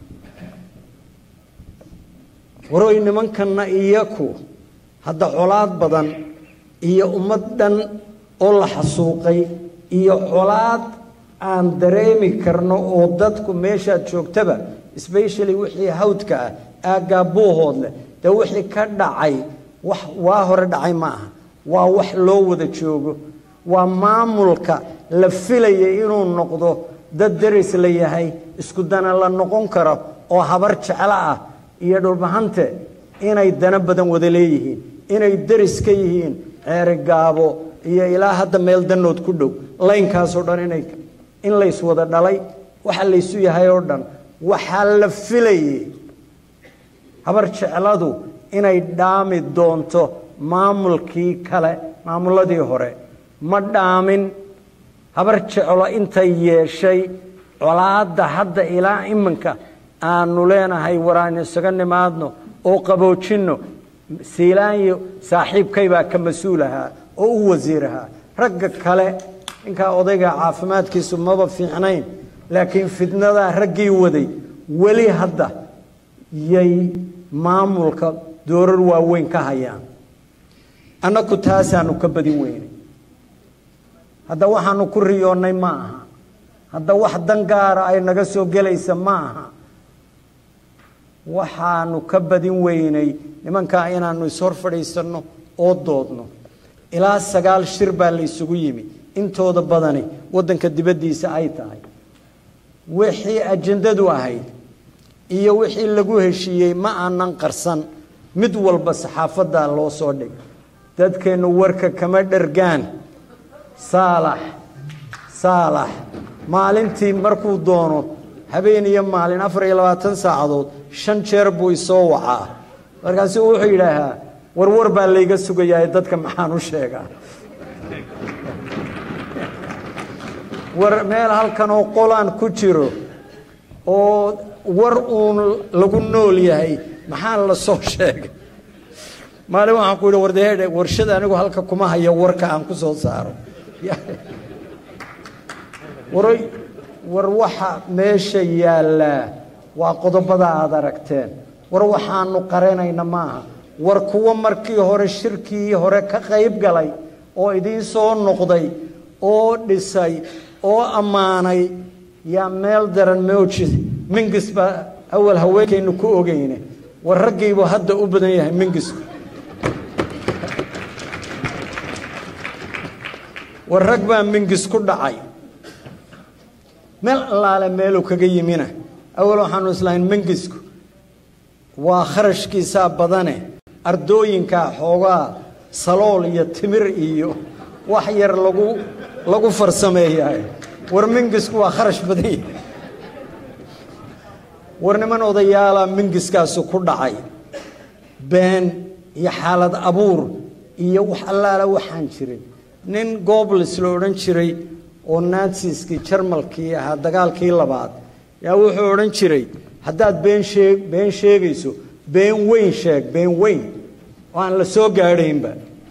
[SPEAKER 2] waroy nimankanna iyaku hadda colaad badan iyo ummad dhan oo la xasuuqay iyo colaad aan dareemi karno oo dadku meeshaad joogtaba specially wixii hawdka ah aaggaa buuhoodleh dee wixii ka dhacay wax waa hore dhacay ma aha waa wax loo wada joogo waa maamulka la filaya inuu noqdo dad deris la yahay isku dana la noqon karo oo habar jeclo ah iyo dhulbahante inay dana badan wada leeyihiin inay deris ka yihiin ceeri gaabo iyo ilaa hadda meel danood ku dhow laynkaasoo dhan inay in lays wada dhalay waxa laysu yahay oo dhan waxaa la filayay habar jecladu inay dhaami doonto maamulkii kale maamuladii hore ma dhaamin habar jeclo intay yeeshay colaadda hadda ilaa iminka aanu leenahay waraan isaga nimaadno oo qaboojinno siilaanyo saaxiibkaybaa ka mas-uul ahaa oo u wasiir ahaa ragga kale ninkaa odayga caafimaadkiisu maba fiicnayn laakiin fidnadaa raggii waday weli hadda yay maamulka doorar waaweyn ka hayaan annaku taasaanu ka badin weynay hadda waxaanu ku riyoonnay ma aha hadda wax dan gaara ay naga soo gelaysa ma aha waxaanu ka badin weynay nimankaa inaanu ishor fadhiisanno oo doodno ilaa sagaal shir baa la isugu yimi intooda badani waddanka dibaddiisa ay tahay wixii ajandadu ahayd iyo wixii lagu heshiiyey ma aanan qarsan mid walba saxaafaddaa loo soo dhig dadkeennu warka kama dhergaan saalax saalax maalintii markuu doono habeen iyo maalin afar iyo labaatan saacadood shan jeer buu isoo wacaa markaasu wuxuu yidhaahaa warwar baa layga sugayaa dadka maxaan u sheegaa war meel halkan oo qolaan ku jiro oo war uun lagu nool yahay maxaa la soo sheegay maalin waxaan ku yidhi wardeedhe warshada anigu halka kuma hayo warka aan ku soo saaro waroy war waxa meesha yaallaa waa qodobada aada aragteen war waxaanu qaranayna maaha war kuwo markii hore shirkii hore ka qayb galay oo idiin soo noqday oo dhisay oo ammaanay yaa meel daran mowjid mingis baa awal haweenkaynu ku ogeyne war raggiibuu hadda u badan yahay mingisku war rag baa mingis ku dhacay meel allaale meeluu kaga yimina awal waxaanu islahayn mingisku waa kharashkiisaa badane ardooyinkaa xoogaa salool iyo timir iyo wax yar lagu lagu farsameeyahay war mingisku waa kharash badan yahay war niman odayaalaa mingiskaasu ku dhacay been iyo xaalad abuur iyo wax allaala waxaan jirin nin gobles la odhan jiray oo natsiskii jarmalkii ahaa dagaalkii labaad yaa wuxuu odhan jiray haddaad been sheeg been sheegayso been weyn sheeg been weyn oo aan la soo gaadhaynba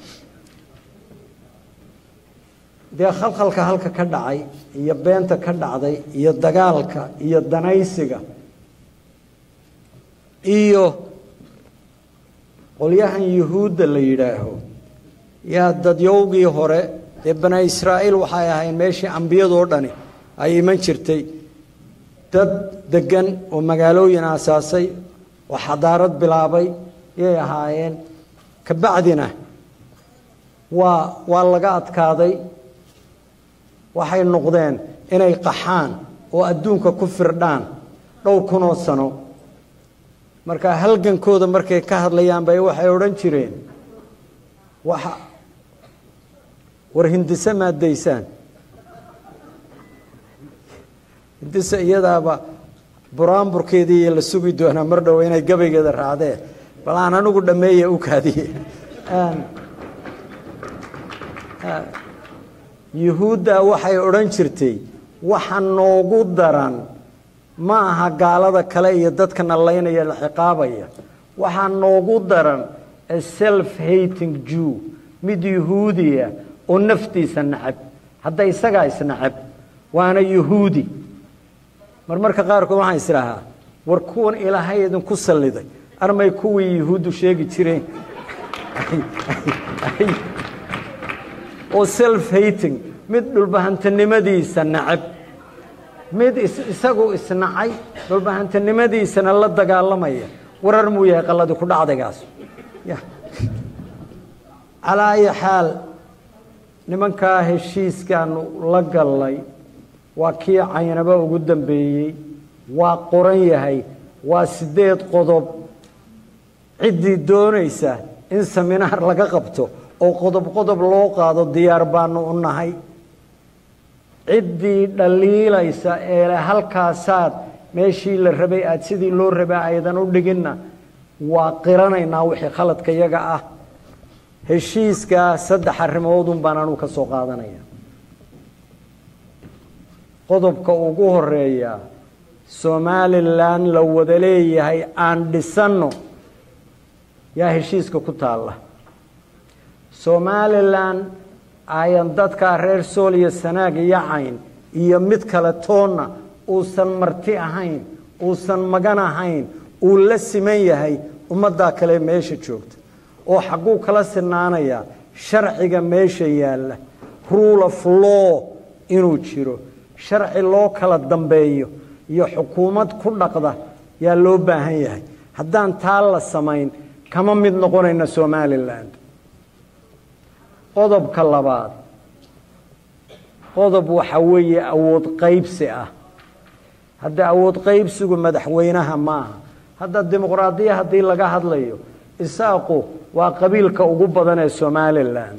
[SPEAKER 2] dee khalkhalka halka ka dhacay iyo beenta ka dhacday iyo dagaalka iyo danaysiga iyo qolyahan yuhuudda la yidhaaho yaa dadyowgii hore dee bani israa'iil waxay ahayn meeshii ambiyadoo dhani ay iman jirtay dad deggan oo magaalooyin aasaasay oo xadaarad bilaabay yay ahaayeen kabacdina waa waa laga adkaaday waxay noqdeen inay qaxaan oo adduunka ku firdhaan dhowr kunoo sano marka halgankooda markay ka hadlayaan bay waxay odhan jireen waxa war hindise maadaysaan hindise iyadaaba buraanburkeedii la sugi doonaa mar dhow inay gabaygeeda raacdeen bal aan anigu dhammeeye u kaadiye yuhuudda waxay odhan jirtay waxa noogu daran ma aha gaalada kale iyo dadka nalaynaya la ciqaabaya waxaa noogu daran a self hating jew mid yuhuudiya oo naftiisa nacab hadda isagaa isnacab waana yuhuudi mar marka qaarkood waxaan isdhahaa war kuwan ilaahay idinku salliday armay kuwii yuhuuddu sheegi jireen oo self hating mid dhulbahantanimadiisa nacab mid isagu isnacay dhulbahantanimadiisana la dagaalamaya warar muu yahay qaladi ku dhacdaygaas calaa ayi xaal nimankaa heshiiskaanu la gallay waa kii caynaba ugu dambeeyey waa qoran yahay waa siddeed qodob ciddii doonaysa in seminaar laga qabto oo qodob qodob loo qaado diyaar baanu u nahay ciddii dhaliilaysa ee halkaasaad meeshii la rabay aada sidii loo rabaa aydan u dhiginna waa qiranaynaa wixii khaladka yaga ah heshiiskaa saddex arrimoodun baan anugu ka soo qaadanaya qodobka ugu horeeya somalilan la wada leeyahay aan dhisanno yaa heshiiska ku taalla somalilan ayan dadkaa reer sool iyo sanaag iyo cayn iyo mid kale toonna uusan marti ahayn uusan magan ahayn uu la siman yahay ummaddaa kale meesha joogta oo xagguu kala sinaanayaa sharciga meesha yaalla rule of law inuu jiro sharci loo kala dambeeyo iyo xukuumad ku dhaqda yaa loo baahan yahay haddaan taa la samayn kama mid noqonayna somalilan qodobka labaad qodob waxa weeye awood qaybsi ah hadda awood qaybsigu madaxweynaha maaha hadda dimuqraadiya haddii laga hadlayo isaaqu waa qabiilka ugu badan ee somalilan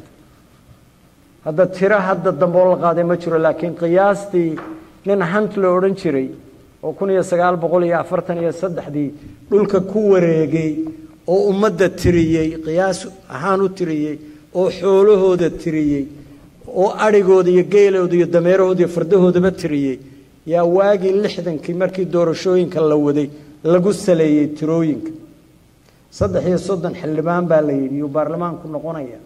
[SPEAKER 2] hadda tiro hadda dambe oo la qaaday ma jiro laakiin qiyaastii nin hant la odhan jiray oo kun iyo sagaal boqol iyo afartan iyo saddexdii dhulka ku wareegay oo ummadda tiriyey qiyaas ahaan u tiriyey oo xoolahooda tiriyey oo adhigooda iyo geelooda iyo dameerahooda iyo fardahoodaba tiriyey yaa waagii lixdankii markii doorashooyinka la waday lagu saleeyey tirooyinka saddex iyo soddon xildhibaan baa la yidhi yuu baarlamaanku noqonaya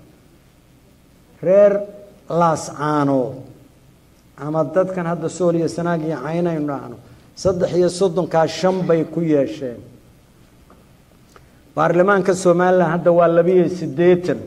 [SPEAKER 2] reer laascaanood ama dadkan hadda sool iyo sanaag iyo caynaynu dhahno saddex iyo soddonkaa shan bay ku yeesheen baarlamaanka somalilan hadda waa labiyo siddeetan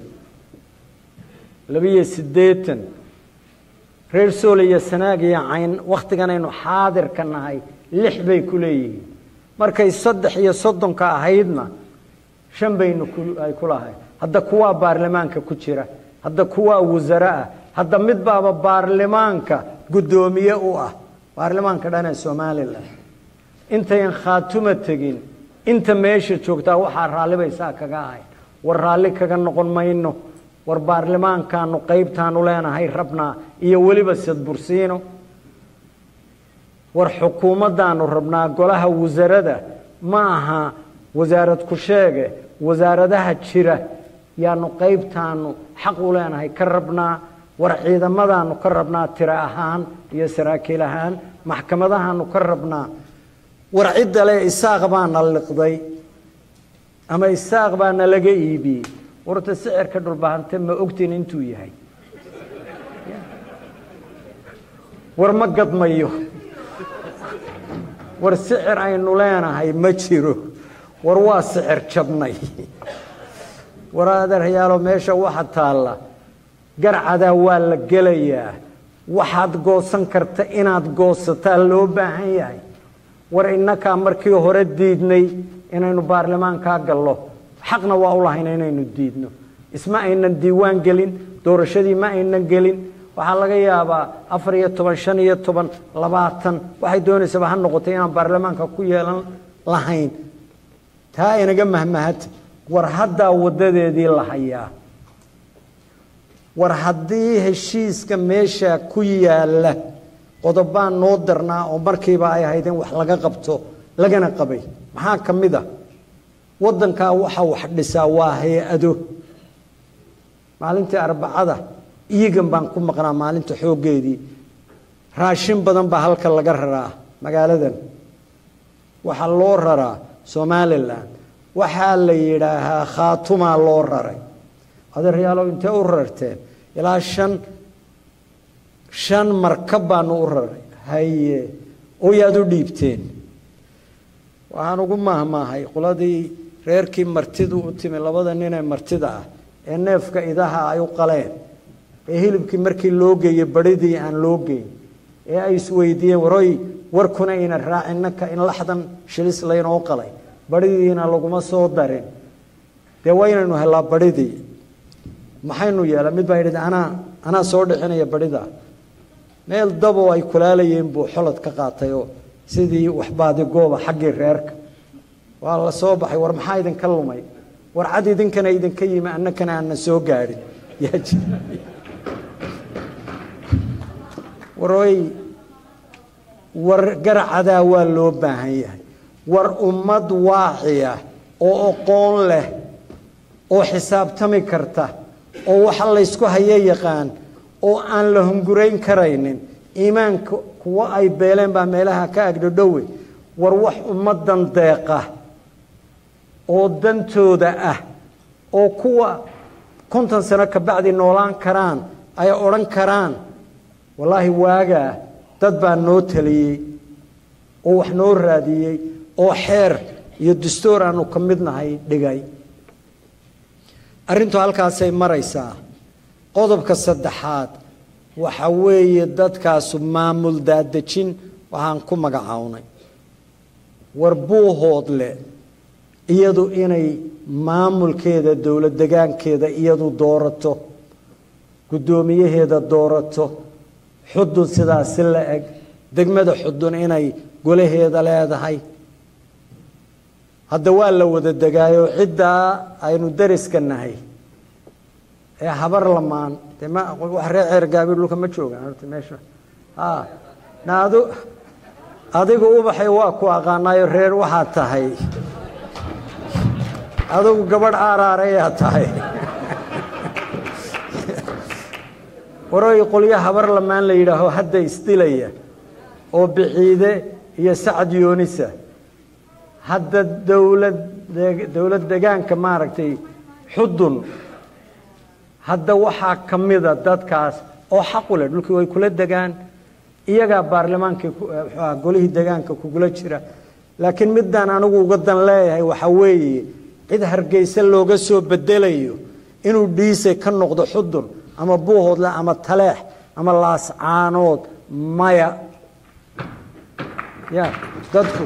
[SPEAKER 2] labiyo siddeetan reer sool iyo sanaag iyo cayn wakhtiganaynu xaadirka nahay lix bay ku leeyihiin markay saddex iyo soddonka ahaydna shan baynu ay ku lahayd hadda kuwaa baarlamaanka ku jira hadda kuwaa wasare ah hadda mid baaba baarlamaanka guddoomiye u ah baarlamaanka dhan ee somalilan intayan khaatuma tegin inta meesha joogtaa waxaa raallibaysaa kaga ahayn war raalli kaga noqon mayno war baarlamaankaanu qaybtaanu leenahay rabnaa iyo weliba sadbursiino war xukuumaddaanu rabnaa golaha wasarada ma aha wasaarad ku sheege wasaaradaha jira yaanu qaybtaanu xaq u leenahay ka rabnaa war ciidamadaanu ka rabnaa tiro ahaan iyo saraakiil ahaan maxkamadahaanu ka rabnaa war cidda le isaaq baana liqday ama isaaq baana laga iibiyey warta sicirka dhulbahante ma ogtiin intuu yahay war ma gadmayo war sicir aynu leenahay ma jiro war waa sicir jabnay war adeeryaalo meesha waxa taalla garcadaa waa la gelayaa waxaad goosan karta inaad goosataa loo baahan yahay war innakaa markii hore diidnay inaynu baarlamaankaa gallo xaqna waa u lahayna inaynu diidno isma aynan diiwaan gelin doorashadii ma aynan gelin waxaa laga yaabaa afar iyo toban shan iyo toban labaatan waxay doonaysaba ha noqotay inaan baarlamaanka ku yeelan lahayn taa inaga mahmahata war haddaa waddadeedii la hayaa war haddii heshiiska meesha ku yaalla qodobaan noo darnaa oo markiiba ay ahayd in wax laga qabto lagana qabay maxaa ka mid a waddankaa waxa wax dhisaa waa hay-ado maalintii arbacada iigan baan ku maqnaa maalinta xooggeedii raashin badan baa halka laga raraa magaaladan waxaa loo raraa somalilan waxaa la yidhaahaa khaatumaa loo raray adeeryaalow intee u rarteen ilaa shan shan markab baanu u raray haye oo yaad u dhiibteen waxaan ugu mahmaahay qoladii reerkii martidu u timi labada ninee martida ah ee neefka idaha ay u qaleen ee hilibkii markii loo geeyey badhidii aan loo geyn ee ay isweydiiyeen waroy warkuna ina raacinaka in laxdan shilis laynoo qalay badhidiina laguma soo darin dee waynaynu helaa badhidii maxaynu yeela mid baa yidhi anaa anaa soo dhixinaya badhida meel daboo ay kulaalayeen buu xolod ka qaatay oo sidii waxbaadi gooba xaggii reerka waa la soo baxay war maxaa idinka lumay war cad idinkana idinka yimi annakana aanna soo gaadhin yaa jira waroy war garacadaa waa loo baahan yahay war ummad waaciya oo aqoon leh oo xisaabtami karta oo waxa laysku hayo yaqaan oo aan la hungurayn karaynin iimaanka kuwo ay beeleen baa meelaha ka agdhodhowe war wax ummaddan deeqa oo dantooda ah oo kuwa konton sano ka bacdi noolaan karaan ay odhan karaan wallaahi waagaa dad baa noo taliyey oo wax noo raadiyey oo xeer iyo dastuur aanu ka mid nahay dhigay arrintu halkaasay maraysaa qodobka saddexaad waxa weeye dadkaasu maamul daadejin waxaan ku magacawnay war buuhoodle iyadu inay maamulkeeda dowlad degaankeeda iyadu doorato guddoomiyaheeda doorato xudun sidaasi la eg degmada xudun inay golaheeda leedahay hadda waa la wada degaayo ciddaa aynu dariska nahay ee habar lamaan de ma wax reer ceergaabi dhulka ma joogaan horta meesha a na adu adigu ubaxay waa ku aqaanaayo reer waxaad tahay adigu gabadh aaraareyaa tahay waroy qolyo habar lamaan la yidhaaho hadda isdilaya oo biciide iyo sacad yoonisa hadda dowlad dowlad degaanka maaragtay xudun hadda waxaa ka mida dadkaas oo xaqu leh dhulkii way kula degaan iyagaa baarlamaankii golihii degaanka kugula jira laakiin midaan anigu uga dan leeyahay waxaa weeye cid hargeysa looga soo bedelayo inuu dhiise ka noqdo xudun ama buuhoodle ama taleex ama laascaanood maya ya dadku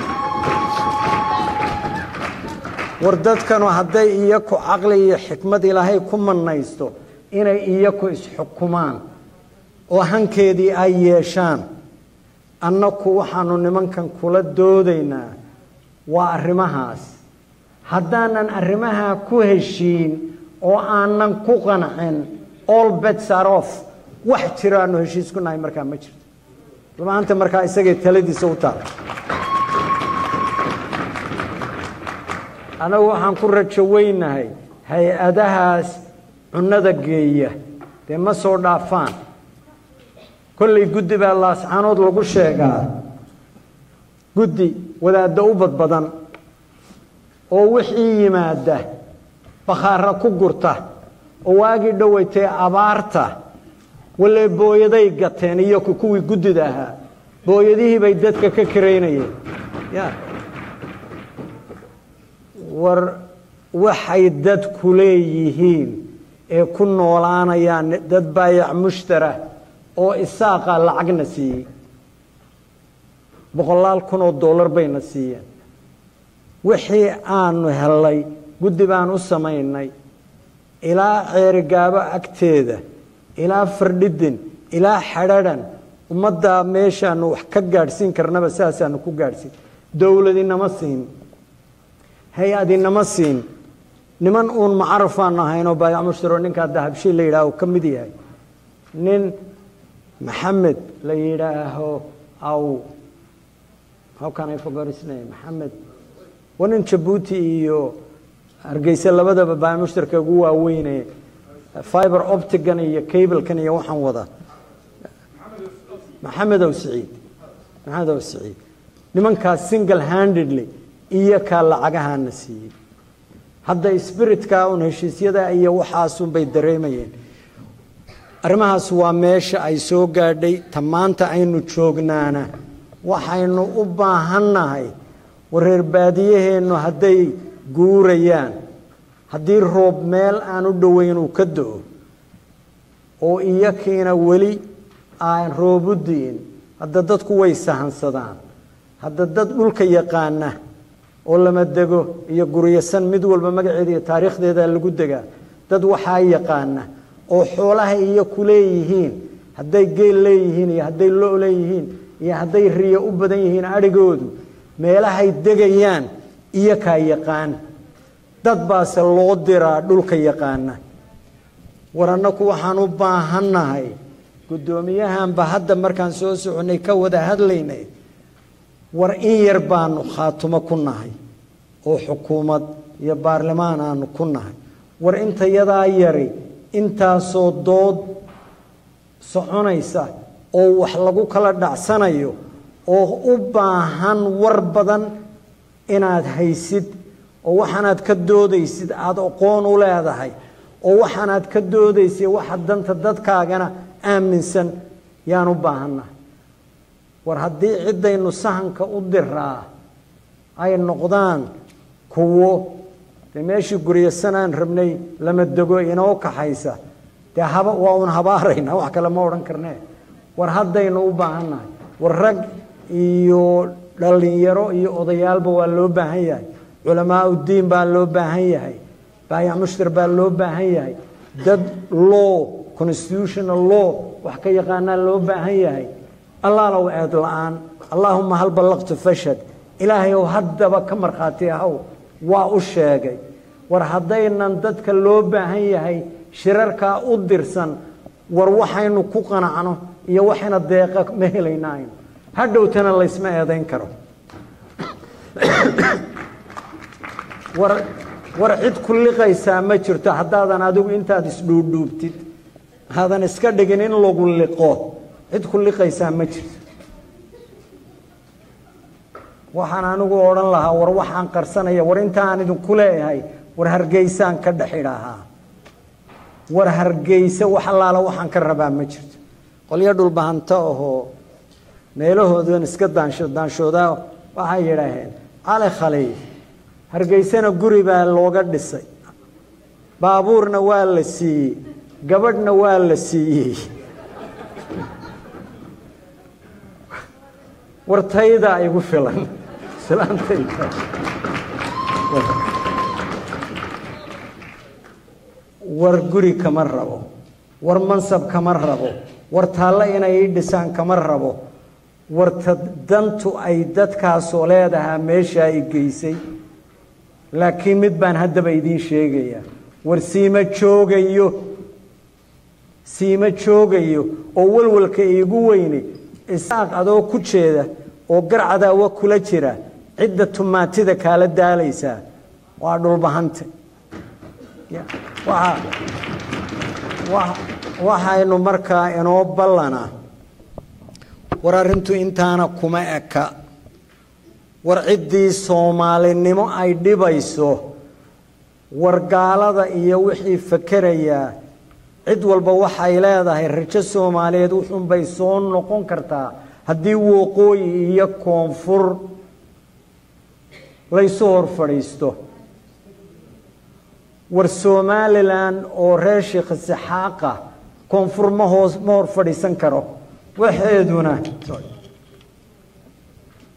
[SPEAKER 2] war dadkanu hadday iyaku caqli iyo xikmad ilaahay ku manaysto inay iyaku isxukumaan oo hankeedii ay yeeshaan annaku waxaanu nimankan kula doodaynaa waa arrimahaas haddaanan arrimahaa ku heshiin oo aanan ku qancin all bets are off wax jiro aanu heshiis ku nahay markaa ma jirto rumaanta markaa isagay taladiisa u taala anagu waxaan ku rajo weynahay hay-adahaas cunnada geeya dee ma soo dhaafaan kollay guddi baa laascaanood lagu sheegaa guddi wadaadda u badbadan oo wixii yimaada bakhaara ku gurta oo waagii dhoweytay abaarta walle booyaday gateen iyo kuwii guddida ahaa booyadihii bay dadka ka karaynayeen ya war waxay dadku leeyihiin ee ku noolaanayaan dad baayac mushtara oo isaaqa lacagna siiyey boqolaal kun oo dollar bayna siiyeen wixii aanu hellay guddi baan u samaynay ilaa ceerigaabo agteeda ilaa fardhidin ilaa xadhadan ummaddaa meeshaanu wax ka gaadhsiin karnaba saasaanu ku gaadhsiin dowladinama siin hay-adinama siin niman uun macarafaan ahaynoo baayac mushtaro ninkaa dahabshi la yidhaaho ka mid yahay nin maxamed la yidhaaho aw how can I forget his name maxamed waa nin jabuuti iyo hargeysa labadaba baayac mushtarka ugu waaweyne fiber optigan iyo cablekan iyo waxaan wada maxamed ow siciid maxamed ow siciid nimankaas single handedly iyo kaa lacagahaana siiyey hadda spiritka un heshiisyada iyo waxaasunbay dareemayeen arrimahaas waa meesha ay soo gaadhay ta maanta aynu joognaana waxaynu u baahannahay wareer baadiyaheennu hadday guurayaan haddii roob meel aan u dhoweyn uu ka do-o oo iyakiina weli aan roobu di'in hadda dadku way sahansadaan hadda dad dhulka yaqaana oo lama dego iyo guryasan mid walba magaceeda iyo taariikhdeeda lagu degaa dad waxaa yaqaana oo xoolaha iyo ku leeyihiin hadday geel leeyihiin iyo hadday lo leeyihiin iyo hadday riyo u badan yihiin adhigoodu meelahay degayaan iyo kaa yaqaan dad baase loo diraa dhulka yaqaana war annaku waxaan u baahannahay guddoomiyahanba hadda markaan soo soconay ka wada hadlaynay war in yar baanu khaatumo ku nahay oo xukuumad iyo baarlamaan aanu ku nahay war intayadaa yari intaasoo dood soconaysa oo wax lagu kala dhacsanayo oo u baahan war badan inaad haysid oo waxaanaad ka doodaysid aada aqoon u leedahay oo waxaanaad ka doodaysid waxa danta dadkaagana aaminsan yaan u baahannahay war haddii ciddaynu sahanka u diraa ay noqdaan kuwo dee meeshii guryasanaan rabnay lama dego inoo kaxaysa dee haba waa un habaaraynaa wax kale ma odhan karnee war haddaynu u baahannahay war rag iyo dhallinyaro iyo odayaalba waa loo baahan yahay culamaa uddiin baa loo baahan yahay baayac mushtar baa loo baahan yahay dad law constitutional law wax ka yaqaanaa loo baahan yahay allaalow eed la-aan allaahuma hal ballaqtu fashad ilaahay ow haddaba ka markhaati ahow waa u sheegay war haddaynan dadka loo baahan yahay shirarkaa u dirsan war waxaynu ku qanacno iyo waxayna deeqa ma helaynaayn hadhowtana laysma eedayn karo war war cid ku liqaysaa ma jirto haddaadan adigu intaad isdhuudhuubtid haadan iska dhigin in lagu liqo cid ku liqaysaa ma jirto waxaan anigu odhan lahaa war waxaan qarsanaya war intaan idinku leeyahay war hargeysaan ka dhexidhahaa war hargeyse wax allaala waxaan ka rabaa ma jirto qolyo dhulbahanto ahoo meelahoodan iska daansho daanshoodaa waxay yidhaaheen cali khaliif hargeysena guri baa looga dhisay baabuurna waa la siiyey gabadhna waa la siiyey war taydaa igu filan islaantayda war guri kama rabo war mansab kama rabo war taallo inay ii dhisaan kama rabo war ta dantu ay dadkaasoo leedahaa meesha ay geysay laakiin mid baan haddaba idiin sheegayaa war siima joogayo siima joogayo oo walwalka iigu weyne isaaq adoo ku jeeda oo garcadaawa kula jira cidda tumaatida kaala daalaysaa waa dhulbahante waxaynu markaa inoo ballana war arrintu intaana kuma eka war ciddii soomaalinimo ay dhibayso war gaalada iyo wixii fakerayaa cid walba waxay leedahay rajo soomaaliyeed wuxuunbay soo noqon kartaa haddii wooqooyi iyo koonfur laysu hor fadhiisto war somalilan oo reer sheekh isixaaqa koonfur ma hoos ma hor fadhiisan karo waxeeduna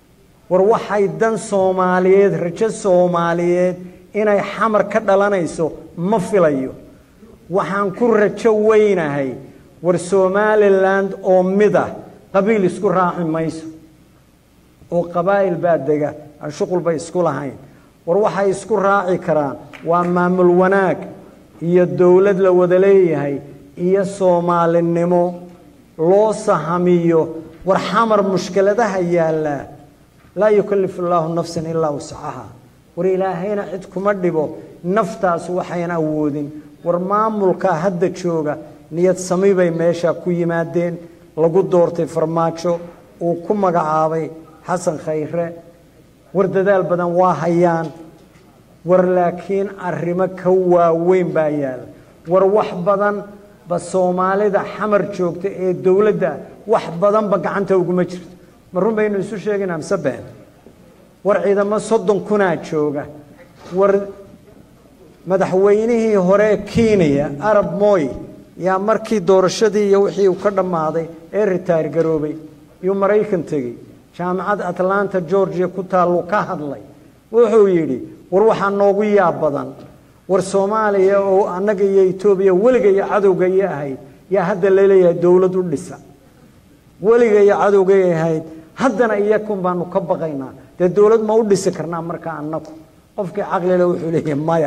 [SPEAKER 2] war waxay dan soomaaliyeed rajo soomaaliyeed inay xamar ka dhalanayso ma filayo waxaan ku rajo weynahay war somalilan oo mid ah qabiil isku raaci mayso oo qabaa'il baa dega aan shuqulba isku lahayn war waxay isku raaci karaan waa maamul wanaag iyo dowlad la wada leeyahay iyo soomaalinimo loo sahamiyo war xamar mushkiladaha yaallaa laa yukallifu allaahu nafsan ilaa wasacaha war ilaahayna cid kuma dhibo naftaas waxayn awoodin war maamulkaa hadda jooga niyad sami bay meesha ku yimaadeen lagu doortay farmaajo uu ku magacaabay xasan khayre war dadaal badan waa hayaan war laakiin arrimo ka waaweyn baa yaala war wax badan ba soomaalida xamar joogta ee dowladda wax badanba gacanta uguma jirto ma run baynu isu sheegaynaa mise been war ciidamo soddon kunaa jooga war madaxweynihii hore kenya arab moy yaa markii doorashadii iyo wixii uu ka dhammaaday ee ritaar garoobay iyuu maraykan tegey jaamacad atlanta georgia ku taallu ka hadlay wuxuu yidhi war waxaa noogu yaab badan war soomaaliya oo annaga iyo etoobiya weliga iyo cadowga iyo ahayd yaa hadda laleeyahay dowlad u dhisa weliga iyo cadowgay ahayd haddana iyakun baanu ka baqaynaa dee dowlad ma u dhisi karnaa markaa annagu qofkii caqlile wuxuu leeyahay maya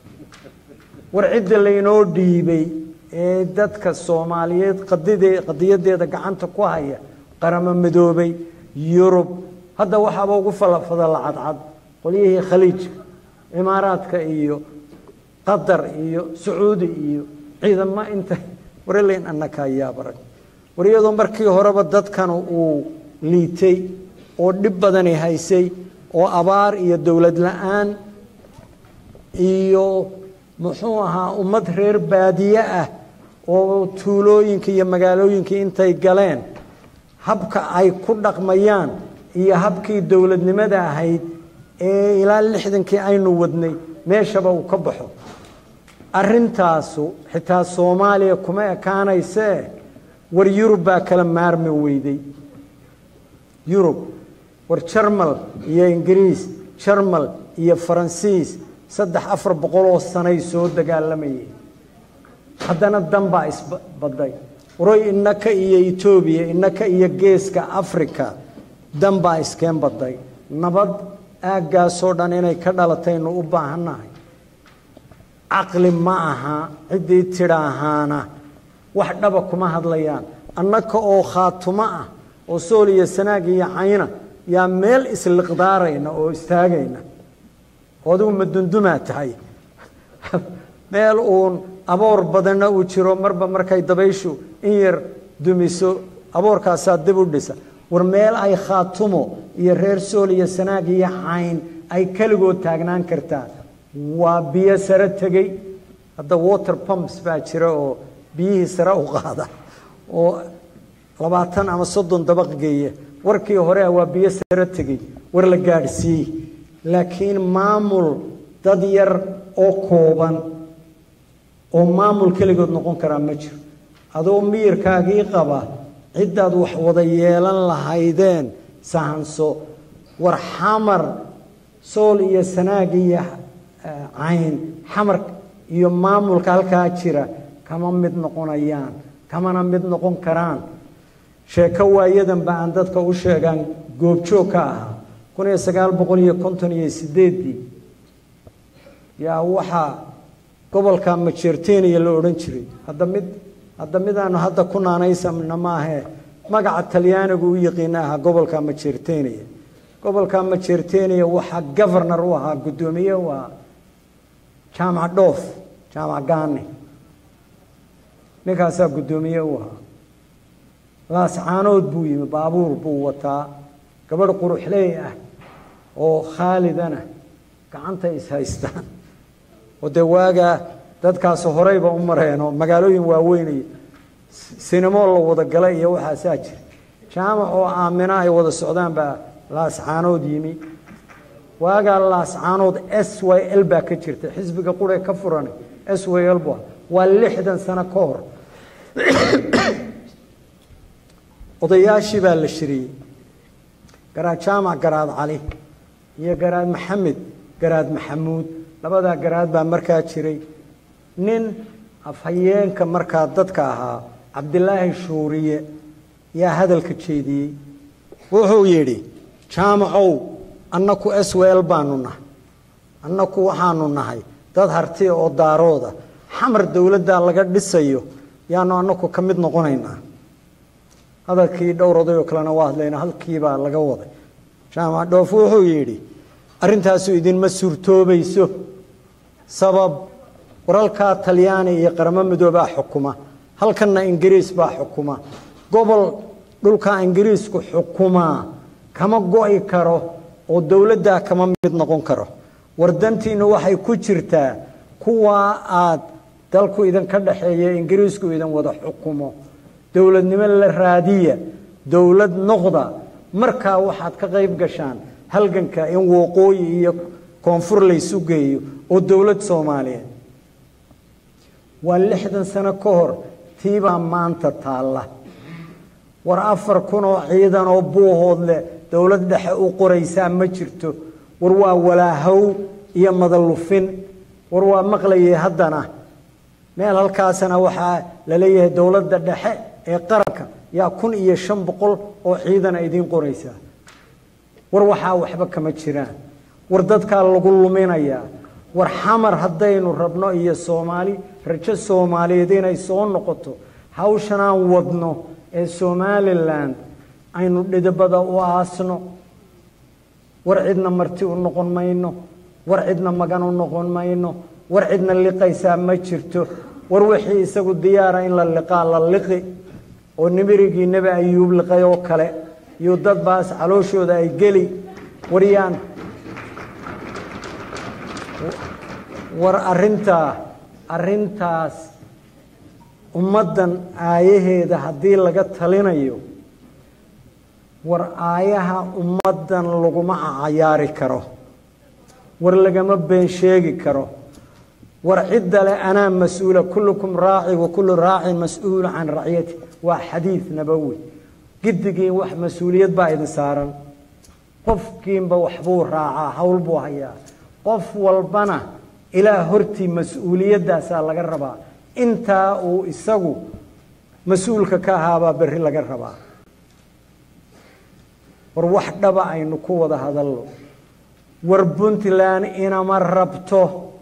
[SPEAKER 2] war cidda laynoo dhiibay ee dadka soomaaliyeed qadide qadiyadeeda gacanta ku haya qaramo midoobay yurub hadda waxaaba ugu falafadala cadcad qolyihii khaliijka imaaraadka iyo qatar iyo sacuudi iyo ciidamo inta warelayn annaka yaabarag war iyadoo markii horeba dadkan uu liitay oo dhib badani haysay oo abaar iyo dowlad la-aan iyo muxuu ahaa ummad reer baadiye ah oo tuulooyinka iyo magaalooyinka intay galeen habka ay ku dhaqmayaan iyo habkii dowladnimada ahayd ee ilaa lixdankii aynu wadnay meeshaba uu ka baxo arrintaasu xitaa soomaaliya kuma ekaanaysee war yurub baa kala maarmi weyday yurub war jarmal iyo ingiriis jarmal iyo faransiis saddex afar boqol oo sanay soo dagaalamayeen haddana dan baa isbaday waroy innaka iyo etoobiya innaka iyo geeska africa dan baa iskeen baday nabad aaggaasoo dhan inay ka dhalataynu u baahannahay caqli ma aha ciddii tidhaahaana wax dhaba kuma hadlayaan annaka oo khaatumo ah oo sool iyo sanaag iyo cayna yaa meel isliqdaarayna oo istaagayna oo adigu madundumaa tahay meel uun aboor badanna uu jiro marba markay dabayshu in yar dumiso aboorkaasaa dib u dhisa war meel ay khaatumo iyo reer sool iyo sanaag iyo cayn ay keligood taagnaan kartaa waa biyo sare tegey hadda water pumps baa jira oo biyihii sare u qaada oo labaatan ama soddon dabaq geeya warkii hore waa biyo sare tegey war la gaadhsiiyey laakiin maamul dad yar oo kooban oo maamul keligood noqon karaa ma jiro adoo miyirkaagii qaba ciddaad wax wada yeelan lahaydeen sahanso war xamar sool iyo sanaag iyo cayn xamar iyo maamulka halkaa jira kama mid noqonayaan kamana mid noqon karaan sheeko waayadanba aan dadka u sheegaan goobjoog ka ahaa kun iyo sagaal boqol iyo konton iyo sideeddii yaa waxaa gobolka majeerteniya la odhan jiray hadda mid hadda midaanu hadda ku naanaysamna maahee magaca talyaanigu u yaqiina ahaa gobolka majeerteniya gobolka majeerteniya waxaa governor u ahaa guddoomiye u ahaa jaamac dhoof jaamac gaani ninkaasaa guddoomiye u ahaa laascaanood buu yimi baabuur buu wataa gabadh quruxley ah oo khaalidana gacanta is haystaan oo dee waagaa dadkaas horeyba u mareenoo magaalooyin waaweynay sinimo la wada galay iyo waxaasaa jira jaamac oo aamina ay wada socdaan baa laascaanood yimi waagaa laascaanood s y l baa ka jirta xisbiga qure ka furanay s y l bu waa lixdan sano ka hor odayaashii baa la shiriyey garaad jaamac garaad cali iyo garaad maxamed garaad maxamuud labadaa garaad baa markaa jiray nin afhayeenka markaa dadka ahaa cabdilaahi shuuriye yaa hadalka jeediyey wuxuu yidhi jaamacow annaku swel baanu nahay annaku waxaanu nahay dad hartiya oo daarooda xamar dowladdaa laga dhisayo yaanu annaku ka mid noqonaynaa hadalkii dhowr odayoo kalena waa hadlayna halkiibaa laga waday jaamac dhoof wuxuu yidhi arrintaasu idinma suurtoobayso sabab waralkaa talyaani iyo qaramo midoobaa xukuma halkanna ingiriis baa xukuma gobol dhulkaa ingiriisku xukumaa kama go'i karo oo dowladdaa kama mid noqon karo wardantiinnu waxay ku jirtaa kuwaa aad dalku idinka dhaxeeya ingiriisku idin wada xukumo dowladnimo la raadiya dowlad noqda markaa waxaad ka qayb gashaan halganka in waqooyi iyo koonfur laysu geeyo oo dowlad soomaaliyeed waa lixdan sano ka hor tiibaa maanta taalla war afar kun oo ciidan oo buuhood leh dowlad dhexe u qoraysaa ma jirto war waa walaahow iyo madalufin war waa maqlayay haddana meel halkaasana waxaa la leeyahay dowladda dhexe ee qaranka yaa kun iyo shan boqol oo ciidana idiin qoraysaa war waxaa waxba kama jiraan war dadkaa lagu luminayaa war xamar haddaynu rabno iyo soomaali rajo soomaaliyeed inay soo noqoto hawshanaan wadno ee somalilan aynu dhidibada u aasno war cidna marti u noqon mayno war cidna magan u noqon mayno war cidna liqaysaa ma jirto war wixii isagu diyaara in la liqaa la liqi oo nimirigii nebi ayuub liqay oo kale iyo dad baas calooshooda ay geli waryaan war arintaa arintaas ummaddan aayaheeda haddii laga talinayo war aayaha ummaddan laguma cayaari karo war lagama been sheegi karo war cidda le anaa mas-uula kullukum raaci wa kullu raacin mas-uulu can racyati waa xadiid nabowi giddigiin wax mas-uuliyad baa idin saaran qofkiinba waxbuu raacaa hawl buu hayaa qof walbana ilaa hortii mas-uuliyaddaasaa laga rabaa intaa uu isagu mas-uulka ka ahaabaa berri laga rabaa war wax dhaba aynu ku wada hadalno war puntland inama rabto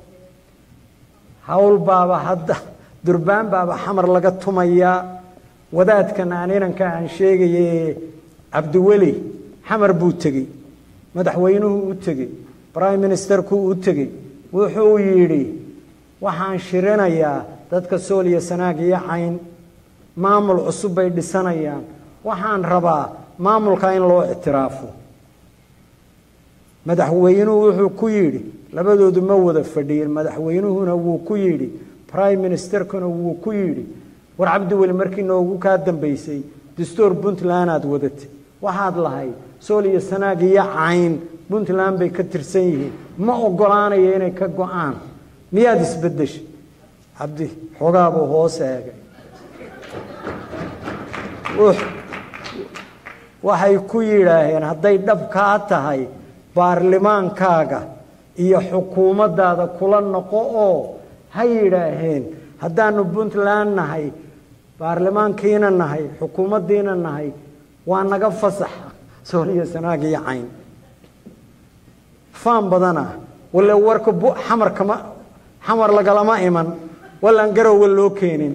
[SPEAKER 2] hawl baaba hadda durbaan baaba xamar laga tumayaa wadaadkan aan inanka aan sheegaye cabdiweli xamar buu tegey madaxweynuhu u tegey prime ministerku u tegey wuxuu yidhi waxaan shirinayaa dadka sool iyo sanaag iyo cayn maamul cusub bay dhisanayaan waxaan rabaa maamulka in loo ictiraafo madaxweynuhu wuxuu ku yidhi labadoodu ma wada fadhiyin madaxweynuhuna wuu ku yidhi prime ministerkuna wuu ku yidhi war cabdiweli markii noogu kaa dambaysay dastuur puntland aad wadatay waxaad lahayd sool iyo sanaag iyo cayn puntland bay ka tirsan yihiin ma ogolaanayo inay ka go-aan miyaad isbedeshay cabdi xoogaabuu hoos eegay waxay ku yidhaaheen hadday dhab kaa tahay baarlimaankaaga iyo xukuumaddaada kula noqo oo ha yidhaaheen haddaanu puntland nahay baarlamaankiina nahay xukuumaddiina nahay waa naga fasaxa sooliyo sanaag iyo cayn faan badana wale warka xamar kama xamar lagalama iman walaan garowga loo keenin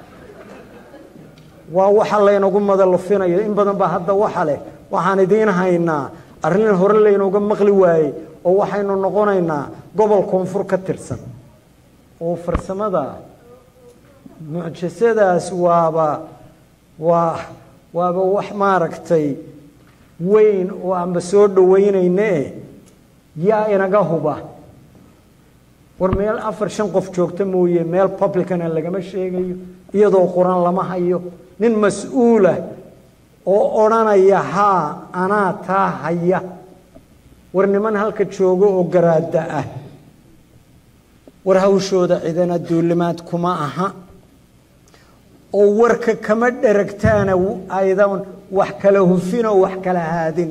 [SPEAKER 2] waa waxa laynagu madalufinayo in badan baa hadda waxa leh waxaan idiin haynaa arrin hore laynooga maqli waayey oo waxaynu noqonaynaa gobol koonfur ka tirsan oo farsamada mucjisadaas waaba waa waaba wax maaragtay weyn oo aanba soo dhaweynayne eh yaa inaga huba war meel afar shan qof joogta mooye meel publicana lagama sheegayo iyadoo quran lama hayo nin mas-uulah oo odhanaya haa anaa taa haya war niman halka joogo oo garaada ah war hawshooda cidana duulimaad kuma aha oo warka kama dheragtaana aydan wax kala hufin oo wax kala haadin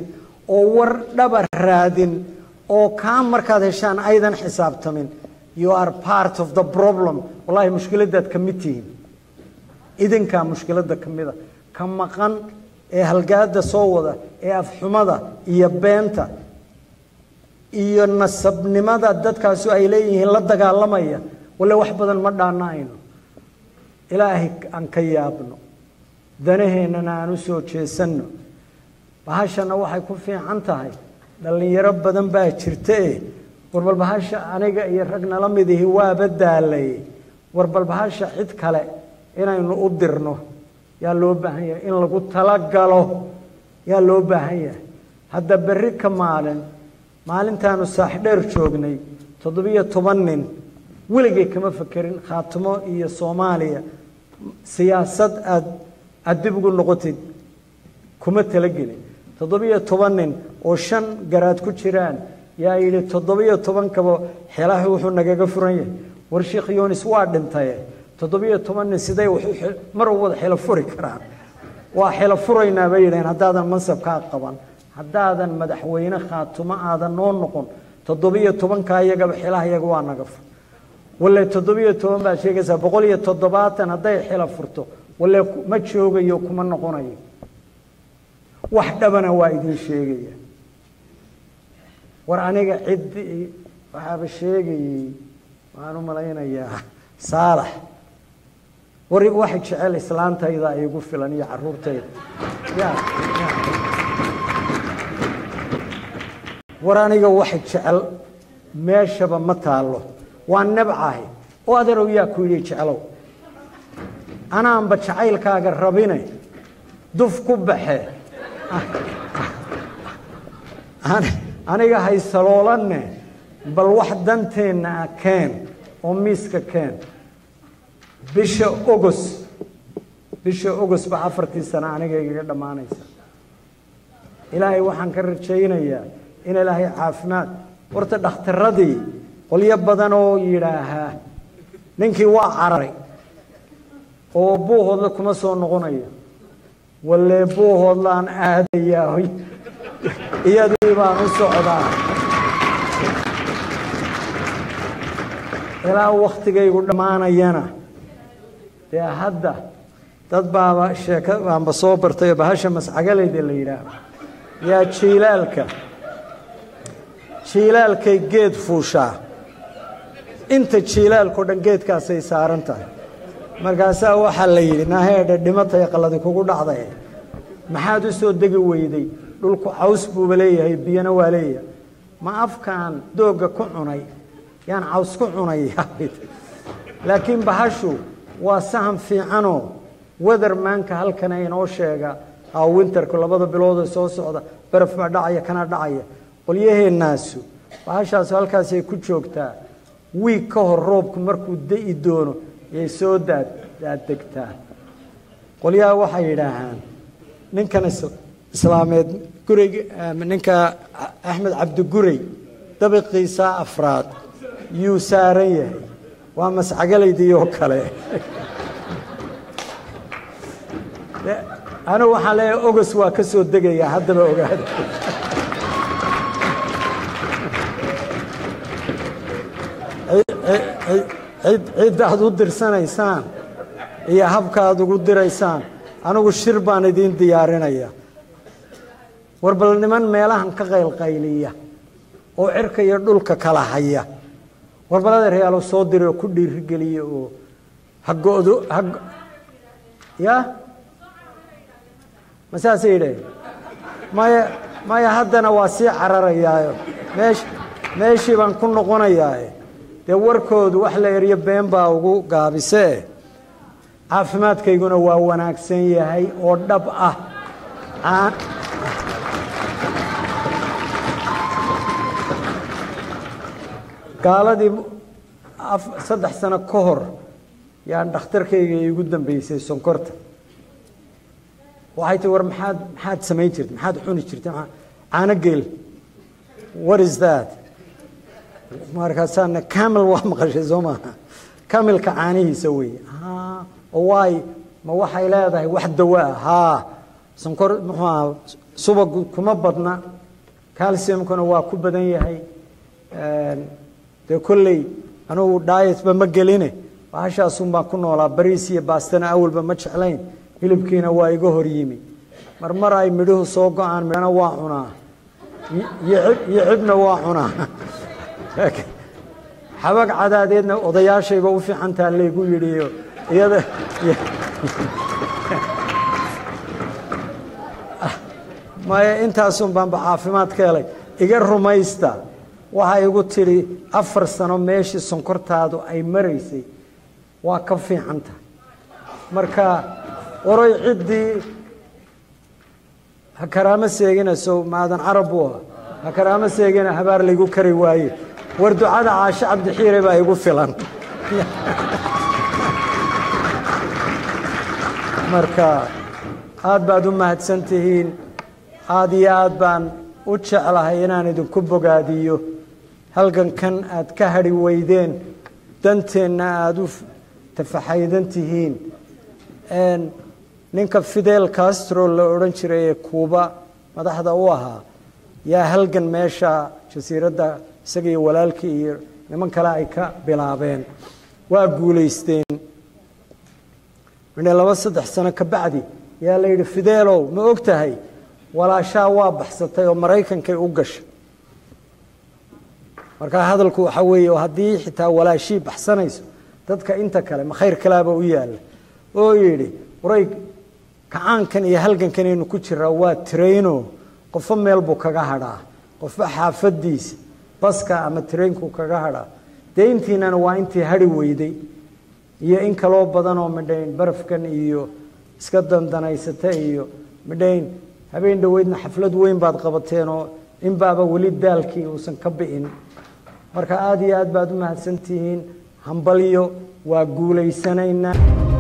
[SPEAKER 2] oo war dhaba raadin oo kaa markaad heshaan aydan xisaabtamin you are part of the problem wallahi mushkiladaad ka mid tihiin idinkaa mushkiladda ka mida ka maqan ee halgaada soo wada ee afxumada iyo beenta iyo nasabnimada dadkaasu ay leeyihiin la dagaalamaya walle wax badan ma dhaana'ayno ilaahay aan ka yaabno danaheennana aan u soo jeesanno bahashana waxay ku fiican tahay dhallinyaro badan baa jirta e warbal bahasha aniga iyo rag nala midihi waaba daalay warbal bahasha cid kale inaynu u dirno yaa loo baahan yahay in lagu talagalo yaa loo baahan yahay hadda berri ka maalin maalintaanu saaxdheer joognay toddobiyo toban nin weligay kama fekerin khaatimo iyo soomaaliya siyaasad aad aada dib ugu noqotid kuma talagelin toddobiyo toban nin oo shan garaad ku jiraan yaa yidhi toddobiyo tobankaba xelaha wuxuu nagaga furan yahay war sheekh yunis waa dhintaye toddobiyo toban nin siday mar u wada xilo furi karaan waa xilo furaynaa bay yidhaheen haddaadan mansabkaa qaban haddaadan madaxweyne khaatumo aadan noo noqon toddobiyo tobankaa iyagaba xilaha iyaga waa naga fur walle toddobiyo toban baad sheegaysaa boqol iyo toddobaatan hadday xilo furto walle ma joogayo kuma noqonayo wax dhabana waa idiin sheegaya war aniga ciddii waxaaba sheegayey waxaan u malaynayaa saalax war waxa jecel islaantayda igu filan iyo caruurtayda ya war aniga waxa jecel meeshaba ma taallo waa nebcahay oo adeerow yaa ku yidhi jeclow anaanba jacaylkaaga rabine duf ku baxe aniga haysaloolanne bal wax danteenna ah keen oo miiska keen bisha ogos bisha ogos ba afartii sano aniga igaga dhammaanaysa ilaahay waxaan ka rajaynayaa in ilaahay caafimaad horta dhakhtaradii qolyo badan oo yidhaahaa ninkii waa cararay oo buuhoodla kuma soo noqonaya walle buuhoodlaan aadayaa iyadii baan u socdaa ilaa waktigaygu dhammaanayana dee hadda dad baaba sheeka baanba soo bartay oo bahasha mascagaleyda la yidhaahdo yaa jiilaalka jiilaalkay geed fuushaa inta jiilaalkao dhan geedkaasay saaran tahay markaasaa waxaa la yidhi naheedhe dhimatay qaladi kugu dhacday maxaad u soo degi weyday dhulku caws buuba leeyahay biyana waa leeyahay ma afkaan doogga ku cunay yaan caws ku cunaya laakiin bahashu waa sahan fiicanoo weathermanka halkana inoo sheega aa winterku labada biloodee soo socda baraf baa dhacaya kana dhacaya qolyaheenaasu bahashaasu halkaasay ku joogtaa wiig ka hor roobku markuu da'i doono yay soo daadegtaa qolyaha waxay yidhaahaan ninkan islaameed gurig ninka axmed cabdigurey dabiqiisa afraad yuu saaran yahay waa mascagalaydii oo kale anigu waxaan leeyahay ogos waa ka soo degayaa haddaba ogaada cidda aad u dirsanaysaan iyo habka aad ugu diraysaan anigu shir baan idiin diyaarinaya war bal niman meelahan ka qaylqayliya oo cirka iyo dhulka kala haya war bal adeeryaalo soo dira oo ku dhiirigeliya oo hagodo ha ya ma saasay yidhaheen maya maya haddana waa sii cararayaayo meesh meeshii baan ku noqonayaaye dee warkoodu wax la eryo been baa ugu gaabisee caafimaadkayguna waa wanaagsan yahay oo dhab ah gaaladii saddex sano ka hor yaan dhakhtarkayga iigu dambeysay sonkorta waxay tii war maxaad maxaad samayn jirtay maxaad cuni jirtay caano geel what is that markaasaana camel waa maqashay soo maaha camilka caanihiisa weeye oo waay ma waxay leedahay wax dawaa haa sonkor muxuu aha subag kuma badna calciumkuna waa ku badan yahay dee kolley anugu dietba ma geline bahashaasun baan ku noolaa bariis iyo baastana awalba ma jeclayn hilibkiina waa iga hor yimi mar mar ay midhuhu soo go-aan midhana waa cunaa iyo cibna waa cunaa xabag cadaadeedna odayaashayba u fiicantaa laygu yidhiyo iyada maya intaasun baanba caafimaad ka helay iga rumaysta waxay igu tidhi afar sano meeshii sonkortaadu ay maraysay waa ka fiican tahay marka oroy ciddii ha karaamo seeginayso maadan carab buu aha ha karaamo seegina habaar laygu kari waaye war ducada caashe cabdixiire baa igu filan marka aad baad u mahadsan tihiin aada iyo aad baan u jeclahay inaan idinku bogaadiyo halgankan aad ka hadhi weydeen danteenna aada u tafaxaydan tihiin ninka fidel castro la odhan jiray ee kuuba madaxda u ahaa yaa halgan meesha jasiiradda isaga iyo walaalkii iyo niman kale ay ka bilaabeen waa guulaysteen midhe laba saddex sano ka bacdi yaa la yidhi fideelow ma og tahay walaashaa waa baxsatay oo maraykankay u gashay markaa hadalku waxaa weeye haddii xitaa walaashii baxsanayso dadka inta kale ma khayr kalaaba u yaalla oo yidhi waray kacaankan iyo halgankanaynu ku jiraa waa trayno qofo meel buu kaga hadhaa qofba xaafadiisa baska ama traynku kaga hadhaa dee intiinana waa intii hadhi weyday iyo in kaloo badan oo midhayn barafkan iyo iska dandanaysata iyo midhayn habeen dhoweydna xaflad weyn baad qabateenoo inbaaba weli daalkii uusan ka bi'in marka aada iyo aad baad u mahadsantihiin hambalyo waa guulaysanaynaa